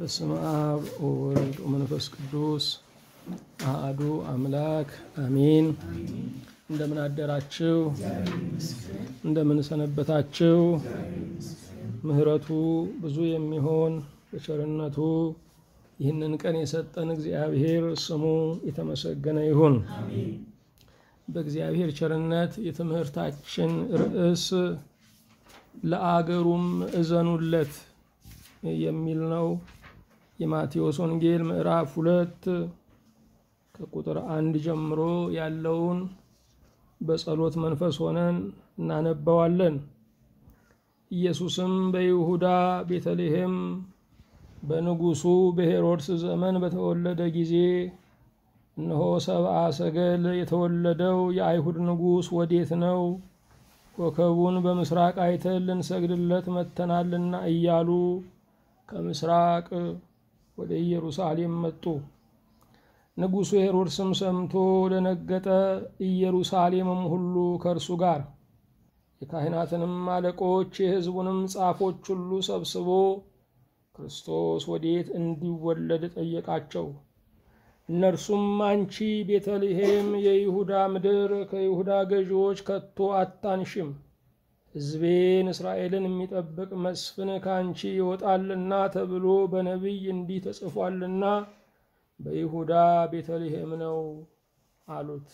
በስመ አብ ወወልድ ወመንፈስ ቅዱስ አሐዱ አምላክ አሜን። እንደምን አደራችሁ? እንደምን ሰነበታችሁ? ምሕረቱ ብዙ የሚሆን በቸርነቱ ይህንን ቀን የሰጠን እግዚአብሔር ስሙ የተመሰገነ ይሁን። በእግዚአብሔር ቸርነት የትምህርታችን ርዕስ ለአገሩም እዘኑለት የሚል ነው። የማቴዎስ ወንጌል ምዕራፍ ሁለት ከቁጥር አንድ ጀምሮ ያለውን በጸሎት መንፈስ ሆነን እናነባዋለን። ኢየሱስም በይሁዳ ቤተልሔም በንጉሡ በሄሮድስ ዘመን በተወለደ ጊዜ እነሆ ሰብአ ሰገል የተወለደው የአይሁድ ንጉሥ ወዴት ነው? ኮከቡን በምስራቅ አይተን ልንሰግድለት መጥተናልና እያሉ ከምስራቅ ወደ ኢየሩሳሌም መጡ። ንጉሡ ሄሮድስም ሰምቶ ደነገጠ፣ ኢየሩሳሌምም ሁሉ ከእርሱ ጋር። የካህናትንም አለቆች የሕዝቡንም ጻፎች ሁሉ ሰብስቦ ክርስቶስ ወዴት እንዲወለድ ጠየቃቸው። እነርሱም አንቺ ቤተልሔም የይሁዳ ምድር ከይሁዳ ገዢዎች ከቶ አታንሽም፣ ሕዝቤን እስራኤልን የሚጠብቅ መስፍን ከአንቺ ይወጣልና ተብሎ በነቢይ እንዲህ ተጽፏልና በይሁዳ ቤተልሔም ነው አሉት።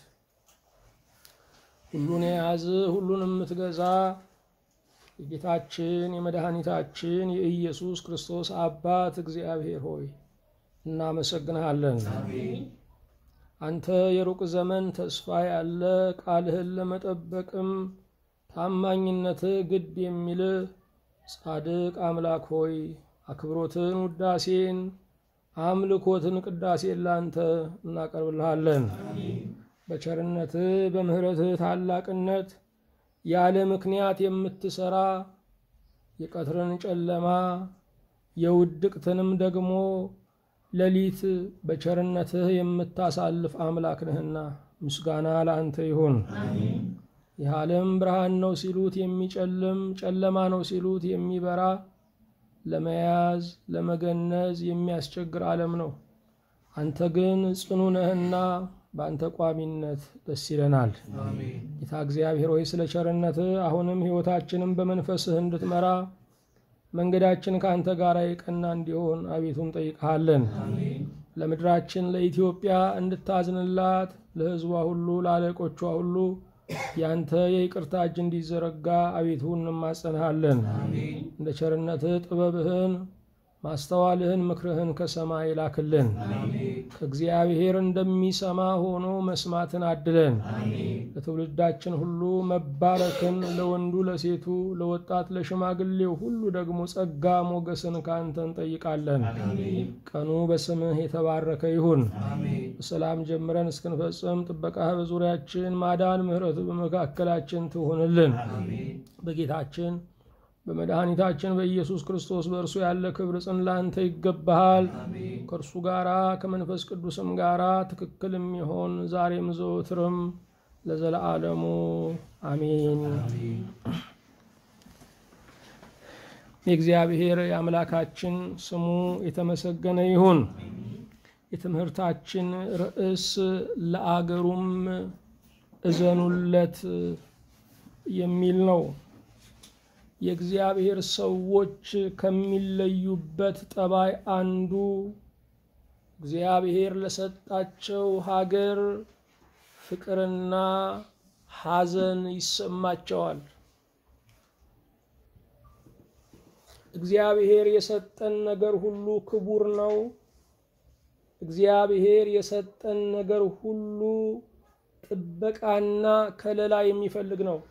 ሁሉን የያዝ ሁሉን የምትገዛ የጌታችን የመድኃኒታችን የኢየሱስ ክርስቶስ አባት እግዚአብሔር ሆይ እናመሰግንሃለን። አንተ የሩቅ ዘመን ተስፋ ያለ ቃልህን ለመጠበቅም ታማኝነትህ ግድ የሚል ጻድቅ አምላክ ሆይ አክብሮትን፣ ውዳሴን፣ አምልኮትን፣ ቅዳሴን ላንተ እናቀርብልሃለን። በቸርነትህ በምሕረትህ ታላቅነት ያለ ምክንያት የምትሰራ የቀትርን ጨለማ የውድቅትንም ደግሞ ሌሊት በቸርነትህ የምታሳልፍ አምላክ ነህና ምስጋና ለአንተ ይሁን። ይህ ዓለም ብርሃን ነው ሲሉት የሚጨልም ጨለማ ነው ሲሉት የሚበራ ለመያዝ ለመገነዝ የሚያስቸግር ዓለም ነው። አንተ ግን ጽኑ ነህና በአንተ ቋሚነት ደስ ይለናል። ጌታ እግዚአብሔር ሆይ ስለ ቸርነትህ አሁንም ሕይወታችንን በመንፈስህ እንድትመራ መንገዳችን ከአንተ ጋር የቀና እንዲሆን አቤቱ እንጠይቅሃለን። ለምድራችን ለኢትዮጵያ እንድታዝንላት፣ ለሕዝቧ ሁሉ ለአለቆቿ ሁሉ ያንተ የይቅርታ እጅ እንዲዘረጋ አቤቱ እንማጸንሃለን። እንደ ቸርነትህ ጥበብህን ማስተዋልህን ምክርህን ከሰማይ ላክልን። ከእግዚአብሔር እንደሚሰማ ሆኖ መስማትን አድለን። ለትውልዳችን ሁሉ መባረክን፣ ለወንዱ ለሴቱ፣ ለወጣት ለሽማግሌው ሁሉ ደግሞ ጸጋ ሞገስን ከአንተ እንጠይቃለን። ቀኑ በስምህ የተባረከ ይሁን። በሰላም ጀምረን እስክንፈጽም ጥበቃህ በዙሪያችን፣ ማዳን ምሕረቱ በመካከላችን ትሆንልን። በጌታችን በመድኃኒታችን በኢየሱስ ክርስቶስ በእርሱ ያለ ክብር ጽን ላንተ ይገባሃል። ከእርሱ ጋራ ከመንፈስ ቅዱስም ጋራ ትክክል የሚሆን ዛሬም ዘወትርም ለዘለዓለሙ አሜን። የእግዚአብሔር የአምላካችን ስሙ የተመሰገነ ይሁን። የትምህርታችን ርዕስ ለአገሩም እዘኑለት የሚል ነው። የእግዚአብሔር ሰዎች ከሚለዩበት ጠባይ አንዱ እግዚአብሔር ለሰጣቸው ሀገር ፍቅርና ሐዘን ይሰማቸዋል። እግዚአብሔር የሰጠን ነገር ሁሉ ክቡር ነው። እግዚአብሔር የሰጠን ነገር ሁሉ ጥበቃና ከለላ የሚፈልግ ነው።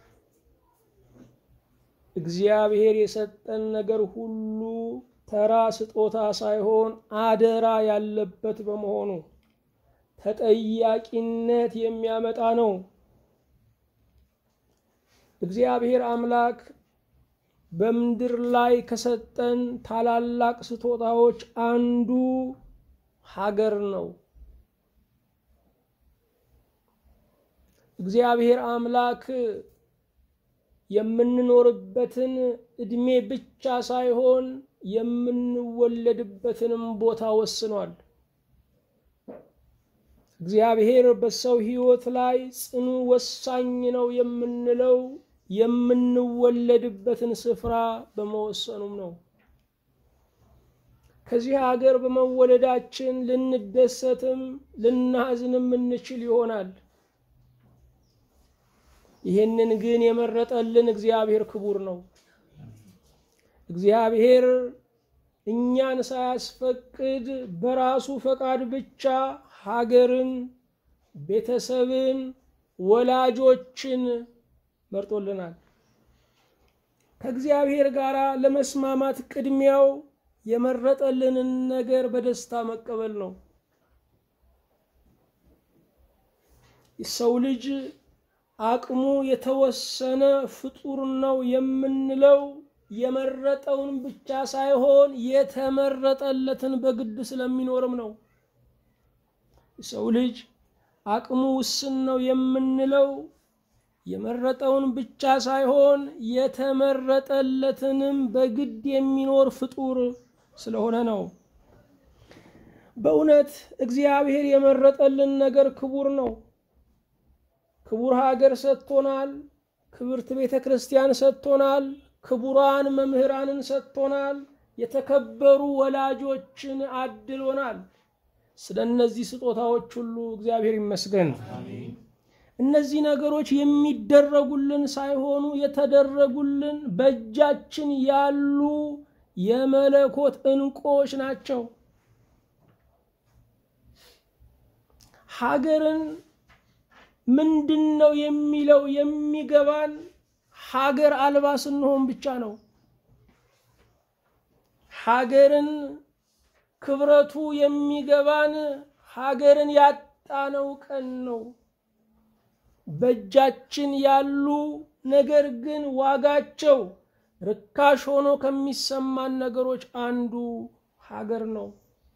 እግዚአብሔር የሰጠን ነገር ሁሉ ተራ ስጦታ ሳይሆን አደራ ያለበት በመሆኑ ተጠያቂነት የሚያመጣ ነው። እግዚአብሔር አምላክ በምድር ላይ ከሰጠን ታላላቅ ስጦታዎች አንዱ ሀገር ነው። እግዚአብሔር አምላክ የምንኖርበትን ዕድሜ ብቻ ሳይሆን የምንወለድበትንም ቦታ ወስኗል። እግዚአብሔር በሰው ሕይወት ላይ ጽኑ ወሳኝ ነው የምንለው የምንወለድበትን ስፍራ በመወሰኑም ነው። ከዚህ ሀገር በመወለዳችን ልንደሰትም ልናዝንም እንችል ይሆናል። ይህንን ግን የመረጠልን እግዚአብሔር ክቡር ነው። እግዚአብሔር እኛን ሳያስፈቅድ በራሱ ፈቃድ ብቻ ሀገርን፣ ቤተሰብን፣ ወላጆችን መርጦልናል። ከእግዚአብሔር ጋር ለመስማማት ቅድሚያው የመረጠልንን ነገር በደስታ መቀበል ነው። ሰው ልጅ አቅሙ የተወሰነ ፍጡር ነው የምንለው የመረጠውን ብቻ ሳይሆን የተመረጠለትን በግድ ስለሚኖርም ነው። ሰው ልጅ አቅሙ ውስን ነው የምንለው የመረጠውን ብቻ ሳይሆን የተመረጠለትንም በግድ የሚኖር ፍጡር ስለሆነ ነው። በእውነት እግዚአብሔር የመረጠልን ነገር ክቡር ነው። ክቡር ሀገር ሰጥቶናል። ክብርት ቤተ ክርስቲያን ሰጥቶናል። ክቡራን መምህራንን ሰጥቶናል። የተከበሩ ወላጆችን አድሎናል። ስለ እነዚህ ስጦታዎች ሁሉ እግዚአብሔር ይመስገን። እነዚህ ነገሮች የሚደረጉልን ሳይሆኑ የተደረጉልን በእጃችን ያሉ የመለኮት ዕንቆች ናቸው። ሀገርን ምንድን ነው የሚለው የሚገባን ሀገር አልባ ስንሆን ብቻ ነው። ሀገርን ክብረቱ የሚገባን ሀገርን ያጣነው ቀን ነው። በእጃችን ያሉ ነገር ግን ዋጋቸው ርካሽ ሆኖ ከሚሰማን ነገሮች አንዱ ሀገር ነው።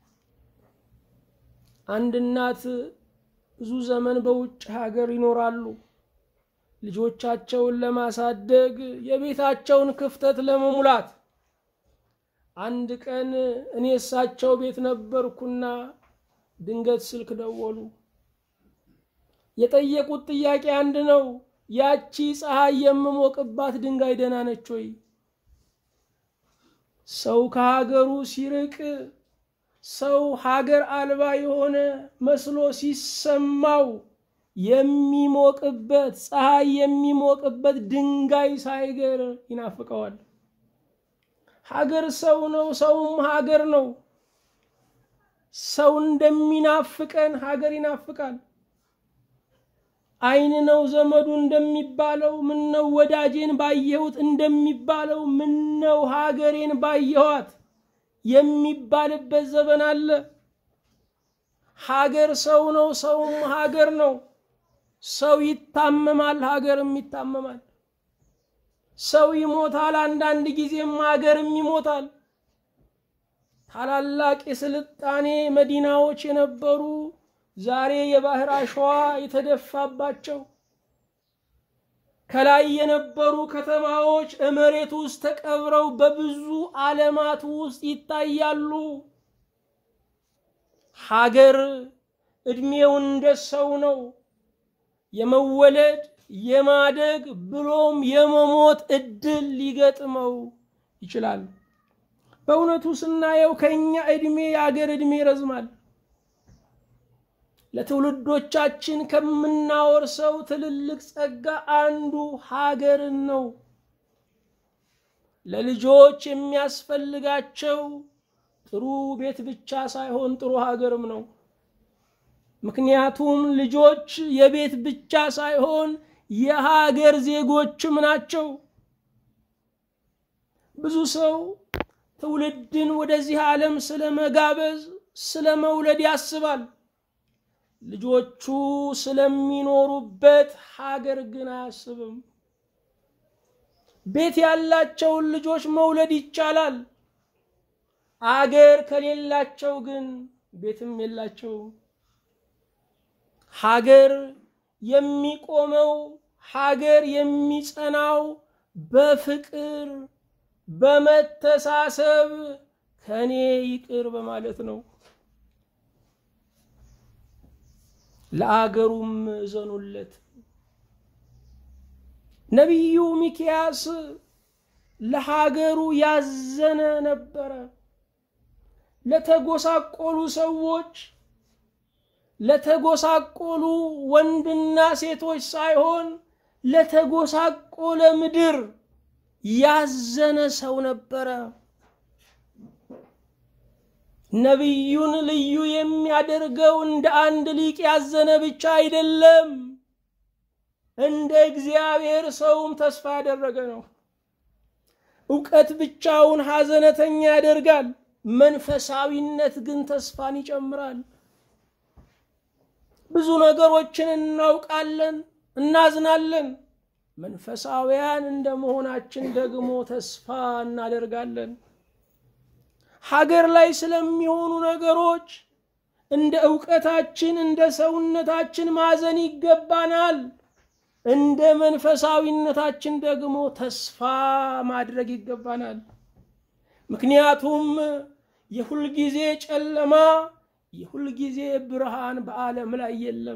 አንድ እናት ብዙ ዘመን በውጭ ሀገር ይኖራሉ። ልጆቻቸውን ለማሳደግ የቤታቸውን ክፍተት ለመሙላት አንድ ቀን እኔ እሳቸው ቤት ነበርኩና ድንገት ስልክ ደወሉ። የጠየቁት ጥያቄ አንድ ነው። ያቺ ፀሐይ የምሞቅባት ድንጋይ ደህና ነች ወይ? ሰው ከሀገሩ ሲርቅ ሰው ሀገር አልባ የሆነ መስሎ ሲሰማው የሚሞቅበት ፀሐይ የሚሞቅበት ድንጋይ ሳይገር ይናፍቀዋል። ሀገር ሰው ነው፣ ሰውም ሀገር ነው። ሰው እንደሚናፍቀን ሀገር ይናፍቃል። ዓይን ነው ዘመዱ እንደሚባለው ምነው ወዳጄን ባየሁት እንደሚባለው ምነው ሀገሬን ባየኋት የሚባልበት ዘመን አለ። ሀገር ሰው ነው፣ ሰውም ሀገር ነው። ሰው ይታመማል፣ ሀገርም ይታመማል። ሰው ይሞታል፣ አንዳንድ ጊዜም ሀገርም ይሞታል። ታላላቅ የስልጣኔ መዲናዎች የነበሩ ዛሬ የባህር አሸዋ የተደፋባቸው ከላይ የነበሩ ከተማዎች መሬት ውስጥ ተቀብረው በብዙ ዓለማት ውስጥ ይታያሉ። ሀገር ዕድሜው እንደ ሰው ነው። የመወለድ የማደግ ብሎም የመሞት እድል ሊገጥመው ይችላል። በእውነቱ ስናየው ከኛ ዕድሜ የአገር ዕድሜ ይረዝማል። ለትውልዶቻችን ከምናወርሰው ትልልቅ ጸጋ አንዱ ሀገርን ነው። ለልጆች የሚያስፈልጋቸው ጥሩ ቤት ብቻ ሳይሆን ጥሩ ሀገርም ነው። ምክንያቱም ልጆች የቤት ብቻ ሳይሆን የሀገር ዜጎችም ናቸው። ብዙ ሰው ትውልድን ወደዚህ ዓለም ስለ መጋበዝ ስለ መውለድ ያስባል። ልጆቹ ስለሚኖሩበት ሀገር ግን አያስብም። ቤት ያላቸውን ልጆች መውለድ ይቻላል። አገር ከሌላቸው ግን ቤትም የላቸውም። ሀገር የሚቆመው ሀገር የሚጸናው በፍቅር በመተሳሰብ ከኔ ይቅር በማለት ነው። ለአገሩም እዘኑለት። ነቢዩ ሚክያስ ለሀገሩ ያዘነ ነበረ። ለተጎሳቆሉ ሰዎች ለተጎሳቆሉ ወንድና ሴቶች ሳይሆን ለተጎሳቆለ ምድር ያዘነ ሰው ነበረ። ነቢዩን ልዩ የሚያደርገው እንደ አንድ ሊቅ ያዘነ ብቻ አይደለም፣ እንደ እግዚአብሔር ሰውም ተስፋ ያደረገ ነው። እውቀት ብቻውን ሐዘነተኛ ያደርጋል። መንፈሳዊነት ግን ተስፋን ይጨምራል። ብዙ ነገሮችን እናውቃለን፣ እናዝናለን። መንፈሳውያን እንደ መሆናችን ደግሞ ተስፋ እናደርጋለን። ሀገር ላይ ስለሚሆኑ ነገሮች እንደ እውቀታችን እንደ ሰውነታችን ማዘን ይገባናል። እንደ መንፈሳዊነታችን ደግሞ ተስፋ ማድረግ ይገባናል። ምክንያቱም የሁልጊዜ ጨለማ የሁልጊዜ ብርሃን በዓለም ላይ የለም።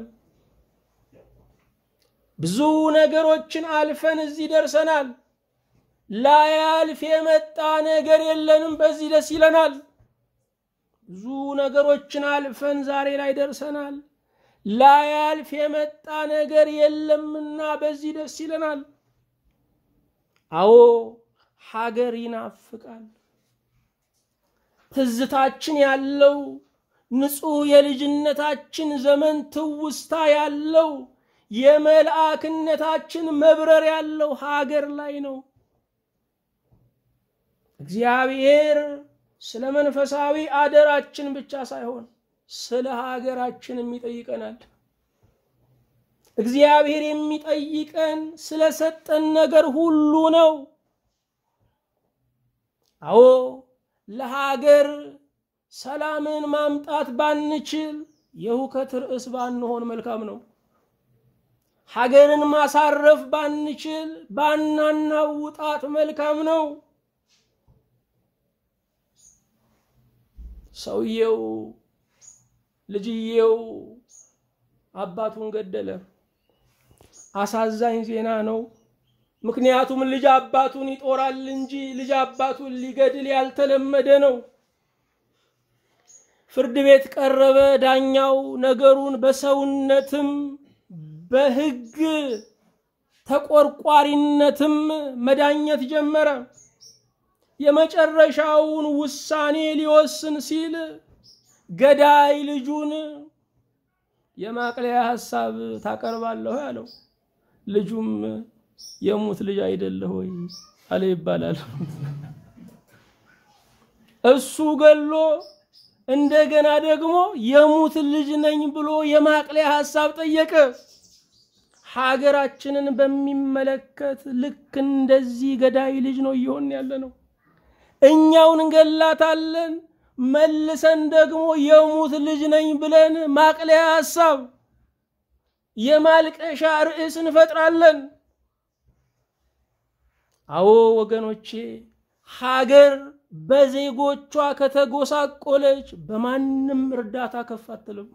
ብዙ ነገሮችን አልፈን እዚህ ደርሰናል። ላያልፍ የመጣ ነገር የለንም። በዚህ ደስ ይለናል። ብዙ ነገሮችን አልፈን ዛሬ ላይ ደርሰናል። ላያልፍ የመጣ ነገር የለምና በዚህ ደስ ይለናል። አዎ ሀገር ይናፍቃል። ትዝታችን ያለው ንጹሕ የልጅነታችን ዘመን ትውስታ ያለው የመልአክነታችን መብረር ያለው ሀገር ላይ ነው። እግዚአብሔር ስለ መንፈሳዊ አደራችን ብቻ ሳይሆን ስለ ሀገራችንም ይጠይቀናል። እግዚአብሔር የሚጠይቀን ስለሰጠን ነገር ሁሉ ነው። አዎ ለሀገር ሰላምን ማምጣት ባንችል የሁከት ርዕስ ባንሆን መልካም ነው። ሀገርን ማሳረፍ ባንችል ባናናውጣት መልካም ነው። ሰውየው ልጅየው አባቱን ገደለ። አሳዛኝ ዜና ነው። ምክንያቱም ልጅ አባቱን ይጦራል እንጂ ልጅ አባቱን ሊገድል ያልተለመደ ነው። ፍርድ ቤት ቀረበ። ዳኛው ነገሩን በሰውነትም በሕግ ተቆርቋሪነትም መዳኘት ጀመረ። የመጨረሻውን ውሳኔ ሊወስን ሲል ገዳይ ልጁን የማቅለያ ሐሳብ ታቀርባለሁ ያለው፣ ልጁም የሙት ልጅ አይደለህ ወይ አለ ይባላል። እሱ ገሎ እንደገና ደግሞ የሙት ልጅ ነኝ ብሎ የማቅለያ ሐሳብ ጠየቀ። ሀገራችንን በሚመለከት ልክ እንደዚህ ገዳይ ልጅ ነው እየሆን ያለ ነው። እኛውን እንገላታለን፣ መልሰን ደግሞ የሙት ልጅ ነኝ ብለን ማቅለያ ሐሳብ የማልቀሻ ርዕስ እንፈጥራለን። አዎ ወገኖቼ ሀገር በዜጎቿ ከተጎሳቆለች በማንም እርዳታ ከፍ አትልም።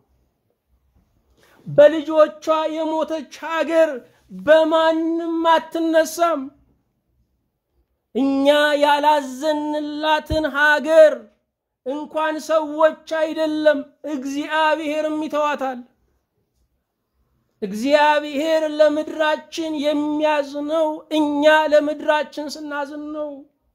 በልጆቿ የሞተች ሀገር በማንም አትነሳም። እኛ ያላዘንላትን ሀገር እንኳን ሰዎች አይደለም እግዚአብሔርም ይተዋታል። እግዚአብሔር ለምድራችን የሚያዝነው እኛ ለምድራችን ስናዝን ነው።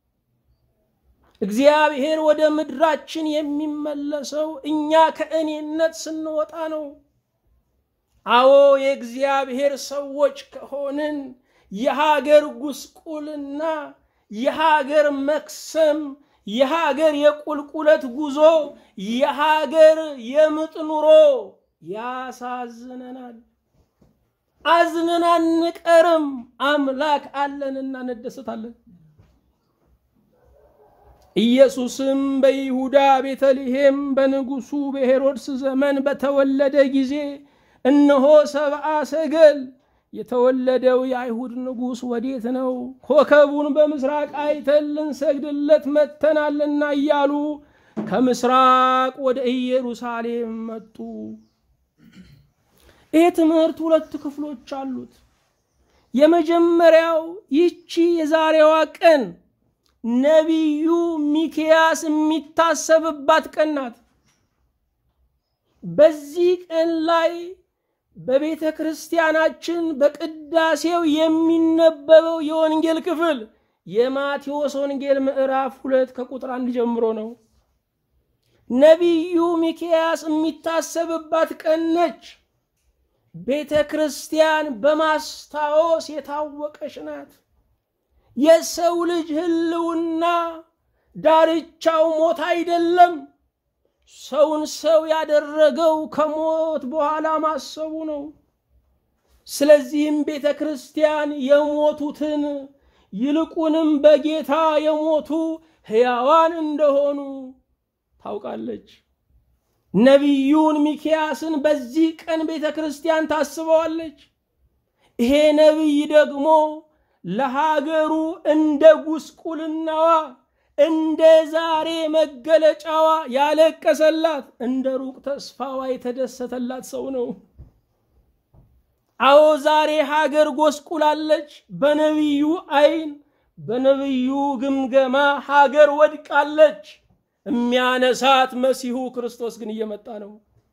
እግዚአብሔር ወደ ምድራችን የሚመለሰው እኛ ከእኔነት ስንወጣ ነው። አዎ የእግዚአብሔር ሰዎች ከሆንን የሀገር ጉስቁልና፣ የሀገር መክሰም፣ የሀገር የቁልቁለት ጉዞ፣ የሀገር የምጥ ኑሮ ያሳዝነናል። አዝነን አንቀርም። አምላክ አለንና እንደሰታለን። ኢየሱስም በይሁዳ ቤተልሔም በንጉሡ በሄሮድስ ዘመን በተወለደ ጊዜ እነሆ ሰብአ ሰገል የተወለደው የአይሁድ ንጉሥ ወዴት ነው? ኮከቡን በምስራቅ አይተን ልንሰግድለት መጥተናልና እያሉ ከምስራቅ ወደ ኢየሩሳሌም መጡ። ይህ ትምህርት ሁለት ክፍሎች አሉት። የመጀመሪያው ይቺ የዛሬዋ ቀን ነቢዩ ሚክያስ የሚታሰብባት ቀን ናት። በዚህ ቀን ላይ በቤተ ክርስቲያናችን በቅዳሴው የሚነበበው የወንጌል ክፍል የማቴዎስ ወንጌል ምዕራፍ ሁለት ከቁጥር አንድ ጀምሮ ነው። ነቢዩ ሚክያስ የሚታሰብባት ቀን ነች። ቤተ ክርስቲያን በማስታወስ የታወቀች ናት። የሰው ልጅ ሕልውና ዳርቻው ሞት አይደለም። ሰውን ሰው ያደረገው ከሞት በኋላ ማሰቡ ነው። ስለዚህም ቤተ ክርስቲያን የሞቱትን ይልቁንም በጌታ የሞቱ ሕያዋን እንደሆኑ ታውቃለች። ነቢዩን ሚክያስን በዚህ ቀን ቤተ ክርስቲያን ታስበዋለች። ይሄ ነቢይ ደግሞ ለሀገሩ እንደ ጉስቁልናዋ እንደ ዛሬ መገለጫዋ ያለቀሰላት እንደ ሩቅ ተስፋዋ የተደሰተላት ሰው ነው። አዎ ዛሬ ሀገር ጎስቁላለች። በነቢዩ አይን፣ በነቢዩ ግምገማ ሀገር ወድቃለች። የሚያነሳት መሲሁ ክርስቶስ ግን እየመጣ ነው።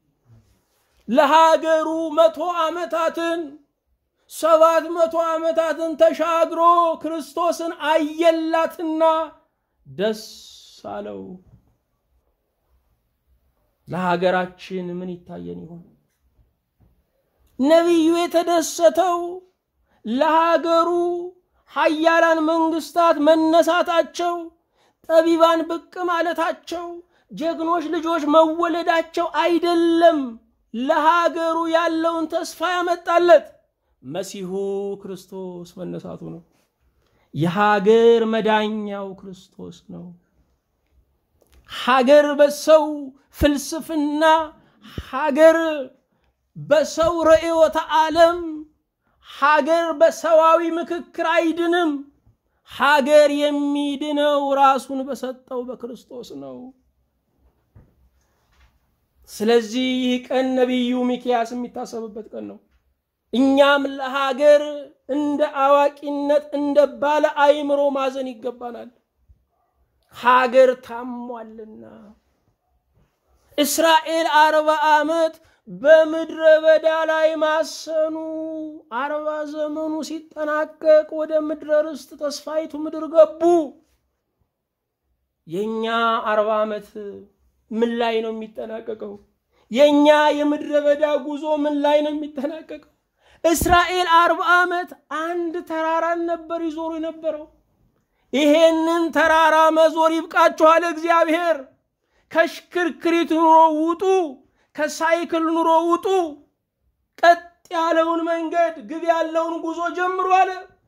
ለሀገሩ መቶ ዓመታትን ሰባት መቶ ዓመታትን ተሻግሮ ክርስቶስን አየላትና ደስ አለው። ለሀገራችን ምን ይታየን ይሆን? ነቢዩ የተደሰተው ለሀገሩ ሀያላን መንግስታት መነሳታቸው፣ ጠቢባን ብቅ ማለታቸው፣ ጀግኖች ልጆች መወለዳቸው አይደለም። ለሀገሩ ያለውን ተስፋ ያመጣለት መሲሁ ክርስቶስ መነሳቱ ነው። የሀገር መዳኛው ክርስቶስ ነው። ሀገር በሰው ፍልስፍና፣ ሀገር በሰው ርዕዮተ ዓለም፣ ሀገር በሰዋዊ ምክክር አይድንም። ሀገር የሚድነው ራሱን በሰጠው በክርስቶስ ነው። ስለዚህ ይህ ቀን ነቢዩ ሚክያስ የሚታሰብበት ቀን ነው። እኛም ለሀገር እንደ አዋቂነት እንደ ባለ አእምሮ ማዘን ይገባናል። ሀገር ታሟልና እስራኤል አርባ ዓመት በምድረ በዳ ላይ ማሰኑ አርባ ዘመኑ ሲጠናቀቅ ወደ ምድረ ርስት ተስፋይቱ ምድር ገቡ። የእኛ አርባ ዓመት ምን ላይ ነው የሚጠናቀቀው? የእኛ የምድረ በዳ ጉዞ ምን ላይ ነው የሚጠናቀቀው? እስራኤል አርባ ዓመት አንድ ተራራን ነበር ይዞሩ የነበረው። ይሄንን ተራራ መዞር ይብቃችኋል። እግዚአብሔር ከሽክርክሪት ኑሮ ውጡ፣ ከሳይክል ኑሮ ውጡ፣ ቀጥ ያለውን መንገድ ግብ ያለውን ጉዞ ጀምሩ አለ።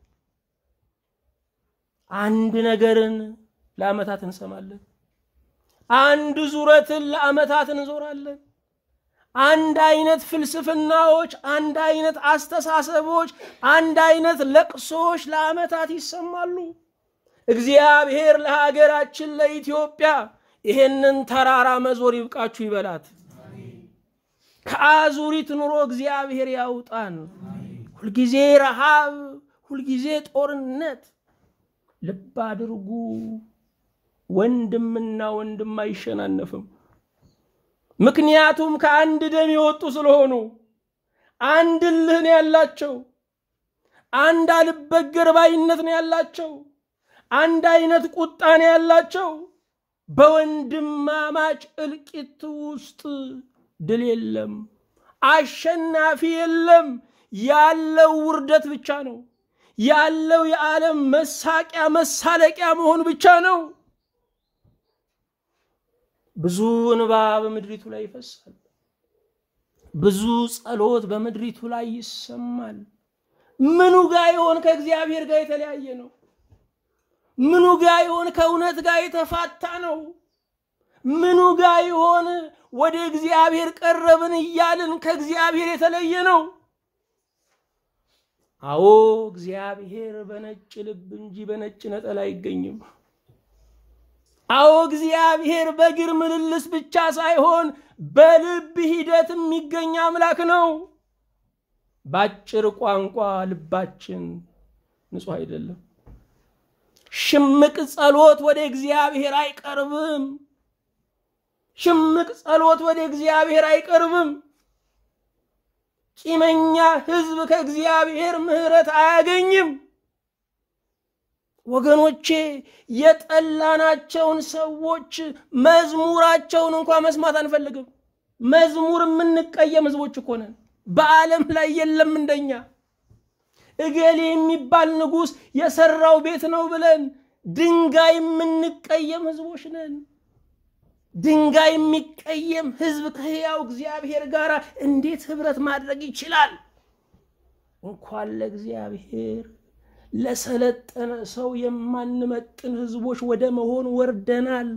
አንድ ነገርን ለዓመታት እንሰማለን። አንድ ዙረትን ለዓመታት እንዞራለን። አንድ አይነት ፍልስፍናዎች፣ አንድ አይነት አስተሳሰቦች፣ አንድ አይነት ለቅሶዎች ለዓመታት ይሰማሉ። እግዚአብሔር ለሀገራችን ለኢትዮጵያ ይሄንን ተራራ መዞር ይብቃችሁ ይበላት። ከአዙሪት ኑሮ እግዚአብሔር ያውጣን። ሁልጊዜ ረሃብ፣ ሁልጊዜ ጦርነት። ልብ አድርጉ፣ ወንድምና ወንድም አይሸናነፍም። ምክንያቱም ከአንድ ደም የወጡ ስለሆኑ አንድ እልህ ነው ያላቸው። አንድ አልበገር ባይነት ነው ያላቸው። አንድ አይነት ቁጣ ነው ያላቸው። በወንድማማች እልቂት ውስጥ ድል የለም፣ አሸናፊ የለም። ያለው ውርደት ብቻ ነው ያለው። የዓለም መሳቂያ መሳለቂያ መሆን ብቻ ነው። ብዙ እንባ በምድሪቱ ላይ ይፈሳል። ብዙ ጸሎት በምድሪቱ ላይ ይሰማል። ምኑ ጋር ይሆን ከእግዚአብሔር ጋር የተለያየ ነው? ምኑ ጋር ይሆን ከእውነት ጋር የተፋታ ነው? ምኑ ጋር ይሆን ወደ እግዚአብሔር ቀረብን እያልን ከእግዚአብሔር የተለየ ነው? አዎ እግዚአብሔር በነጭ ልብ እንጂ በነጭ ነጠላ አይገኝም። አዎ እግዚአብሔር በእግር ምልልስ ብቻ ሳይሆን በልብ ሂደት የሚገኝ አምላክ ነው። በአጭር ቋንቋ ልባችን ንጹሕ አይደለም። ሽምቅ ጸሎት ወደ እግዚአብሔር አይቀርብም። ሽምቅ ጸሎት ወደ እግዚአብሔር አይቀርብም። ቂመኛ ሕዝብ ከእግዚአብሔር ምሕረት አያገኝም። ወገኖቼ የጠላናቸውን ሰዎች መዝሙራቸውን እንኳ መስማት አንፈልግም። መዝሙር የምንቀየም ሕዝቦች እኮ ነን። በዓለም ላይ የለም እንደኛ። እገሌ የሚባል ንጉሥ የሰራው ቤት ነው ብለን ድንጋይ የምንቀየም ሕዝቦች ነን። ድንጋይ የሚቀየም ሕዝብ ከሕያው እግዚአብሔር ጋር እንዴት ኅብረት ማድረግ ይችላል? እንኳን ለእግዚአብሔር ለሰለጠነ ሰው የማንመጥን ሕዝቦች ወደ መሆን ወርደናል።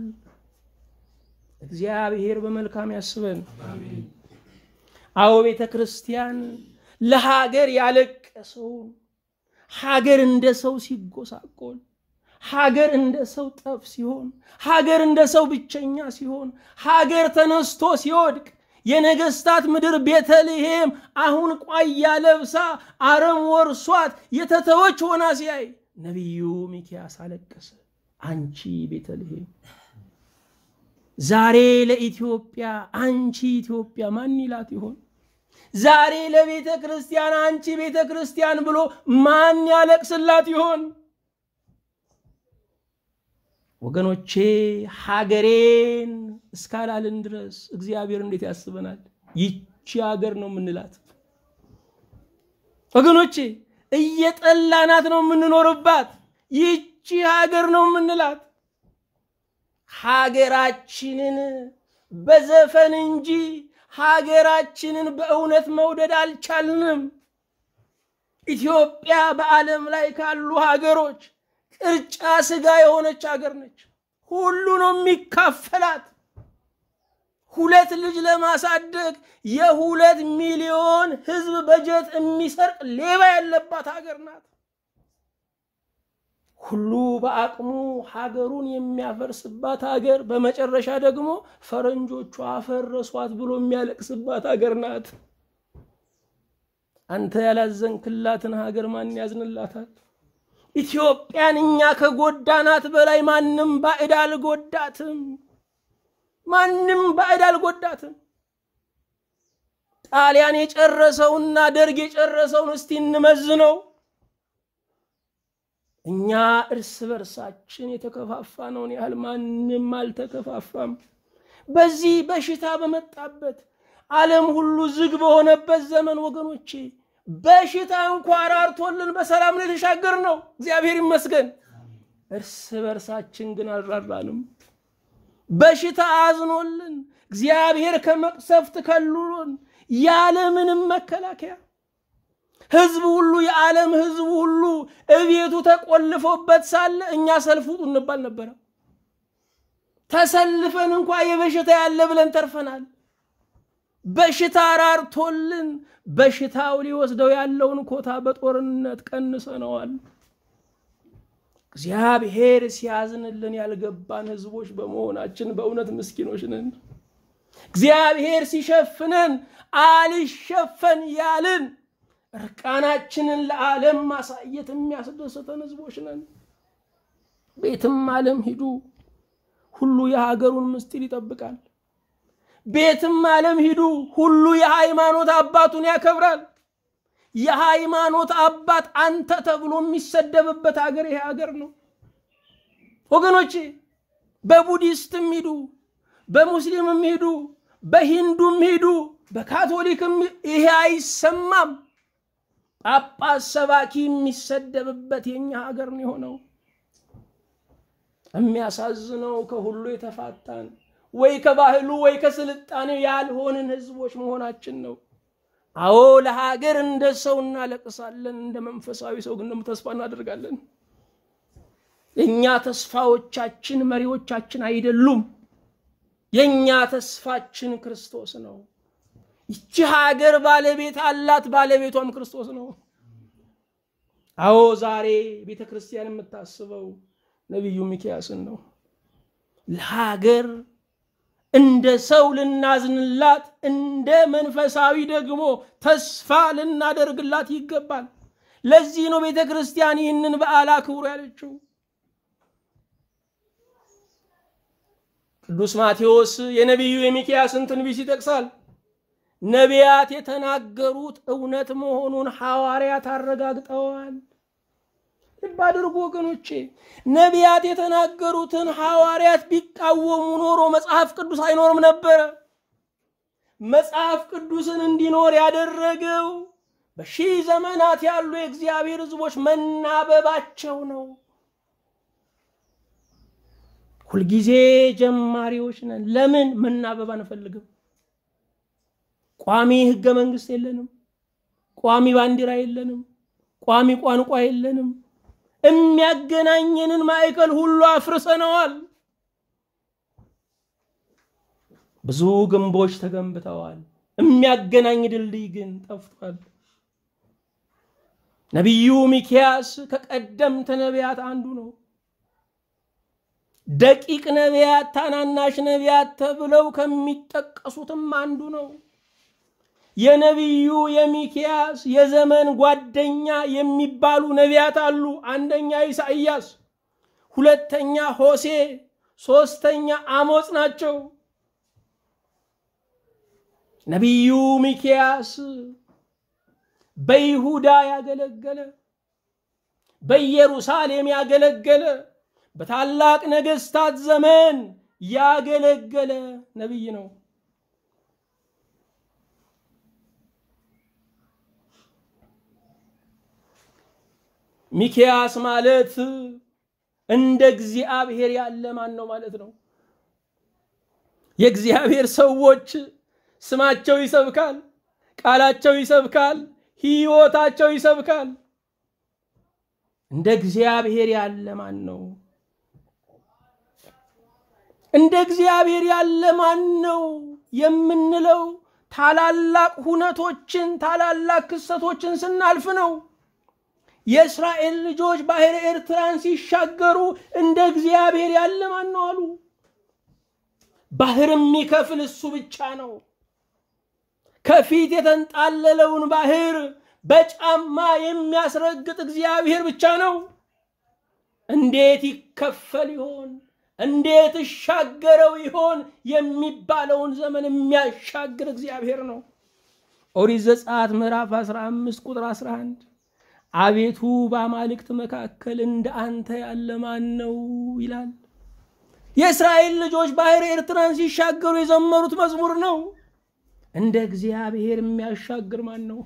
እግዚአብሔር በመልካም ያስበን። አዎ ቤተ ክርስቲያን ለሀገር ያለቀሰውን ሀገር እንደ ሰው ሲጎሳቆል ሀገር እንደ ሰው ጠፍ ሲሆን ሀገር እንደ ሰው ብቸኛ ሲሆን ሀገር ተነስቶ ሲወድቅ የነገስታት ምድር ቤተልሔም አሁን ቋያ ለብሳ አረም ወርሷት የተተወች ሆና ሲያይ ነቢዩ ሚኪያስ አለቀሰ። አንቺ ቤተልሔም ዛሬ ለኢትዮጵያ አንቺ ኢትዮጵያ ማን ይላት ይሆን? ዛሬ ለቤተ ክርስቲያን አንቺ ቤተ ክርስቲያን ብሎ ማን ያለቅስላት ይሆን? ወገኖቼ ሀገሬን እስካላልን ድረስ እግዚአብሔር እንዴት ያስበናል? ይቺ ሀገር ነው የምንላት። ወገኖቼ እየጠላናት ነው የምንኖርባት። ይቺ ሀገር ነው የምንላት። ሀገራችንን በዘፈን እንጂ ሀገራችንን በእውነት መውደድ አልቻልንም። ኢትዮጵያ በዓለም ላይ ካሉ ሀገሮች ቅርጫ ስጋ የሆነች ሀገር ነች። ሁሉ ነው የሚካፈላት። ሁለት ልጅ ለማሳደግ የሁለት ሚሊዮን ሕዝብ በጀት የሚሰርቅ ሌባ ያለባት ሀገር ናት። ሁሉ በአቅሙ ሀገሩን የሚያፈርስባት ሀገር፣ በመጨረሻ ደግሞ ፈረንጆቹ አፈረሷት ብሎ የሚያለቅስባት ሀገር ናት። አንተ ያላዘንክላትን ሀገር ማን ያዝንላታል? ኢትዮጵያን እኛ ከጎዳናት በላይ ማንም ባዕድ አልጎዳትም። ማንም ባዕድ አልጎዳትም። ጣሊያን የጨረሰውና ደርግ የጨረሰውን እስቲ እንመዝነው። እኛ እርስ በርሳችን የተከፋፋነውን ያህል ማንም አልተከፋፋም። በዚህ በሽታ በመጣበት ዓለም ሁሉ ዝግ በሆነበት ዘመን ወገኖቼ በሽታ እንኳ ራርቶልን በሰላም ነው የተሻገር ነው። እግዚአብሔር ይመስገን። እርስ በርሳችን ግን አልራራንም። በሽታ አዝኖልን እግዚአብሔር ከመቅሰፍት ከልሎን ያለምንም መከላከያ ህዝብ ሁሉ የዓለም ህዝብ ሁሉ እቤቱ ተቆልፎበት ሳለ እኛ ሰልፍ ውጡ እንባል ነበረ። ተሰልፈን እንኳ የበሽታ ያለ ብለን ተርፈናል። በሽታ ራርቶልን በሽታው ሊወስደው ያለውን ኮታ በጦርነት ቀንሰነዋል። እግዚአብሔር ሲያዝንልን ያልገባን ህዝቦች በመሆናችን በእውነት ምስኪኖች ነን። እግዚአብሔር ሲሸፍነን አልሸፈን ያልን እርቃናችንን ለዓለም ማሳየት የሚያስደስተን ህዝቦች ነን። ቤትም ዓለም ሂዱ፣ ሁሉ የሀገሩን ምስጢር ይጠብቃል። ቤትም ዓለም ሂዱ፣ ሁሉ የሃይማኖት አባቱን ያከብራል። የሃይማኖት አባት አንተ ተብሎ የሚሰደብበት ሀገር ይሄ ሀገር ነው ወገኖቼ። በቡዲስትም ሂዱ፣ በሙስሊምም ሂዱ፣ በሂንዱም ሂዱ፣ በካቶሊክም ይሄ አይሰማም። ጳጳስ ሰባኪ የሚሰደብበት የኛ ሀገር ነው የሆነው። የሚያሳዝነው ከሁሉ የተፋታን ወይ ከባህሉ ወይ ከስልጣኔው ያልሆንን ህዝቦች መሆናችን ነው። አዎ ለሀገር እንደ ሰው እናለቅሳለን፣ እንደ መንፈሳዊ ሰው ግን ደግሞ ተስፋ እናደርጋለን። የእኛ ተስፋዎቻችን መሪዎቻችን አይደሉም። የእኛ ተስፋችን ክርስቶስ ነው። ይቺ ሀገር ባለቤት አላት፣ ባለቤቷም ክርስቶስ ነው። አዎ ዛሬ ቤተ ክርስቲያን የምታስበው ነቢዩ ሚክያስን ነው። ለሀገር እንደ ሰው ልናዝንላት፣ እንደ መንፈሳዊ ደግሞ ተስፋ ልናደርግላት ይገባል። ለዚህ ነው ቤተ ክርስቲያን ይህንን በዓል አክብሩ ያለችው። ቅዱስ ማቴዎስ የነቢዩ የሚክያስን ትንቢት ይጠቅሳል። ነቢያት የተናገሩት እውነት መሆኑን ሐዋርያት አረጋግጠዋል። ልብ አድርጉ ወገኖቼ፣ ነቢያት የተናገሩትን ሐዋርያት ቢቃወሙ ኖሮ መጽሐፍ ቅዱስ አይኖርም ነበረ። መጽሐፍ ቅዱስን እንዲኖር ያደረገው በሺህ ዘመናት ያሉ የእግዚአብሔር ሕዝቦች መናበባቸው ነው። ሁልጊዜ ጀማሪዎች ነን። ለምን መናበብ አንፈልግም? ቋሚ ህገ መንግስት የለንም። ቋሚ ባንዲራ የለንም። ቋሚ ቋንቋ የለንም። የሚያገናኘንን ማዕከል ሁሉ አፍርሰነዋል። ብዙ ግንቦች ተገንብተዋል። የሚያገናኝ ድልድይ ግን ጠፍቷል። ነቢዩ ሚክያስ ከቀደምት ነቢያት አንዱ ነው። ደቂቅ ነቢያት፣ ታናናሽ ነቢያት ተብለው ከሚጠቀሱትም አንዱ ነው። የነቢዩ የሚክያስ የዘመን ጓደኛ የሚባሉ ነቢያት አሉ። አንደኛ ኢሳይያስ፣ ሁለተኛ ሆሴ፣ ሶስተኛ አሞጽ ናቸው። ነቢዩ ሚክያስ በይሁዳ ያገለገለ፣ በኢየሩሳሌም ያገለገለ፣ በታላቅ ነገስታት ዘመን ያገለገለ ነቢይ ነው። ሚክያስ ማለት እንደ እግዚአብሔር ያለ ማን ነው ማለት ነው። የእግዚአብሔር ሰዎች ስማቸው ይሰብካል፣ ቃላቸው ይሰብካል፣ ሕይወታቸው ይሰብካል። እንደ እግዚአብሔር ያለ ማን ነው? እንደ እግዚአብሔር ያለ ማን ነው የምንለው ታላላቅ ሁነቶችን ታላላቅ ክስተቶችን ስናልፍ ነው። የእስራኤል ልጆች ባሕረ ኤርትራን ሲሻገሩ እንደ እግዚአብሔር ያለ ማን ነው አሉ። ባህር የሚከፍል እሱ ብቻ ነው። ከፊት የተንጣለለውን ባህር በጫማ የሚያስረግጥ እግዚአብሔር ብቻ ነው። እንዴት ይከፈል ይሆን? እንዴት እሻገረው ይሆን የሚባለውን ዘመን የሚያሻግር እግዚአብሔር ነው። ኦሪት ዘጸአት ምዕራፍ 15 ቁጥር 11 አቤቱ በአማልክት መካከል እንደ አንተ ያለ ማን ነው ይላል። የእስራኤል ልጆች ባሕረ ኤርትራን ሲሻገሩ የዘመሩት መዝሙር ነው። እንደ እግዚአብሔር የሚያሻግር ማን ነው?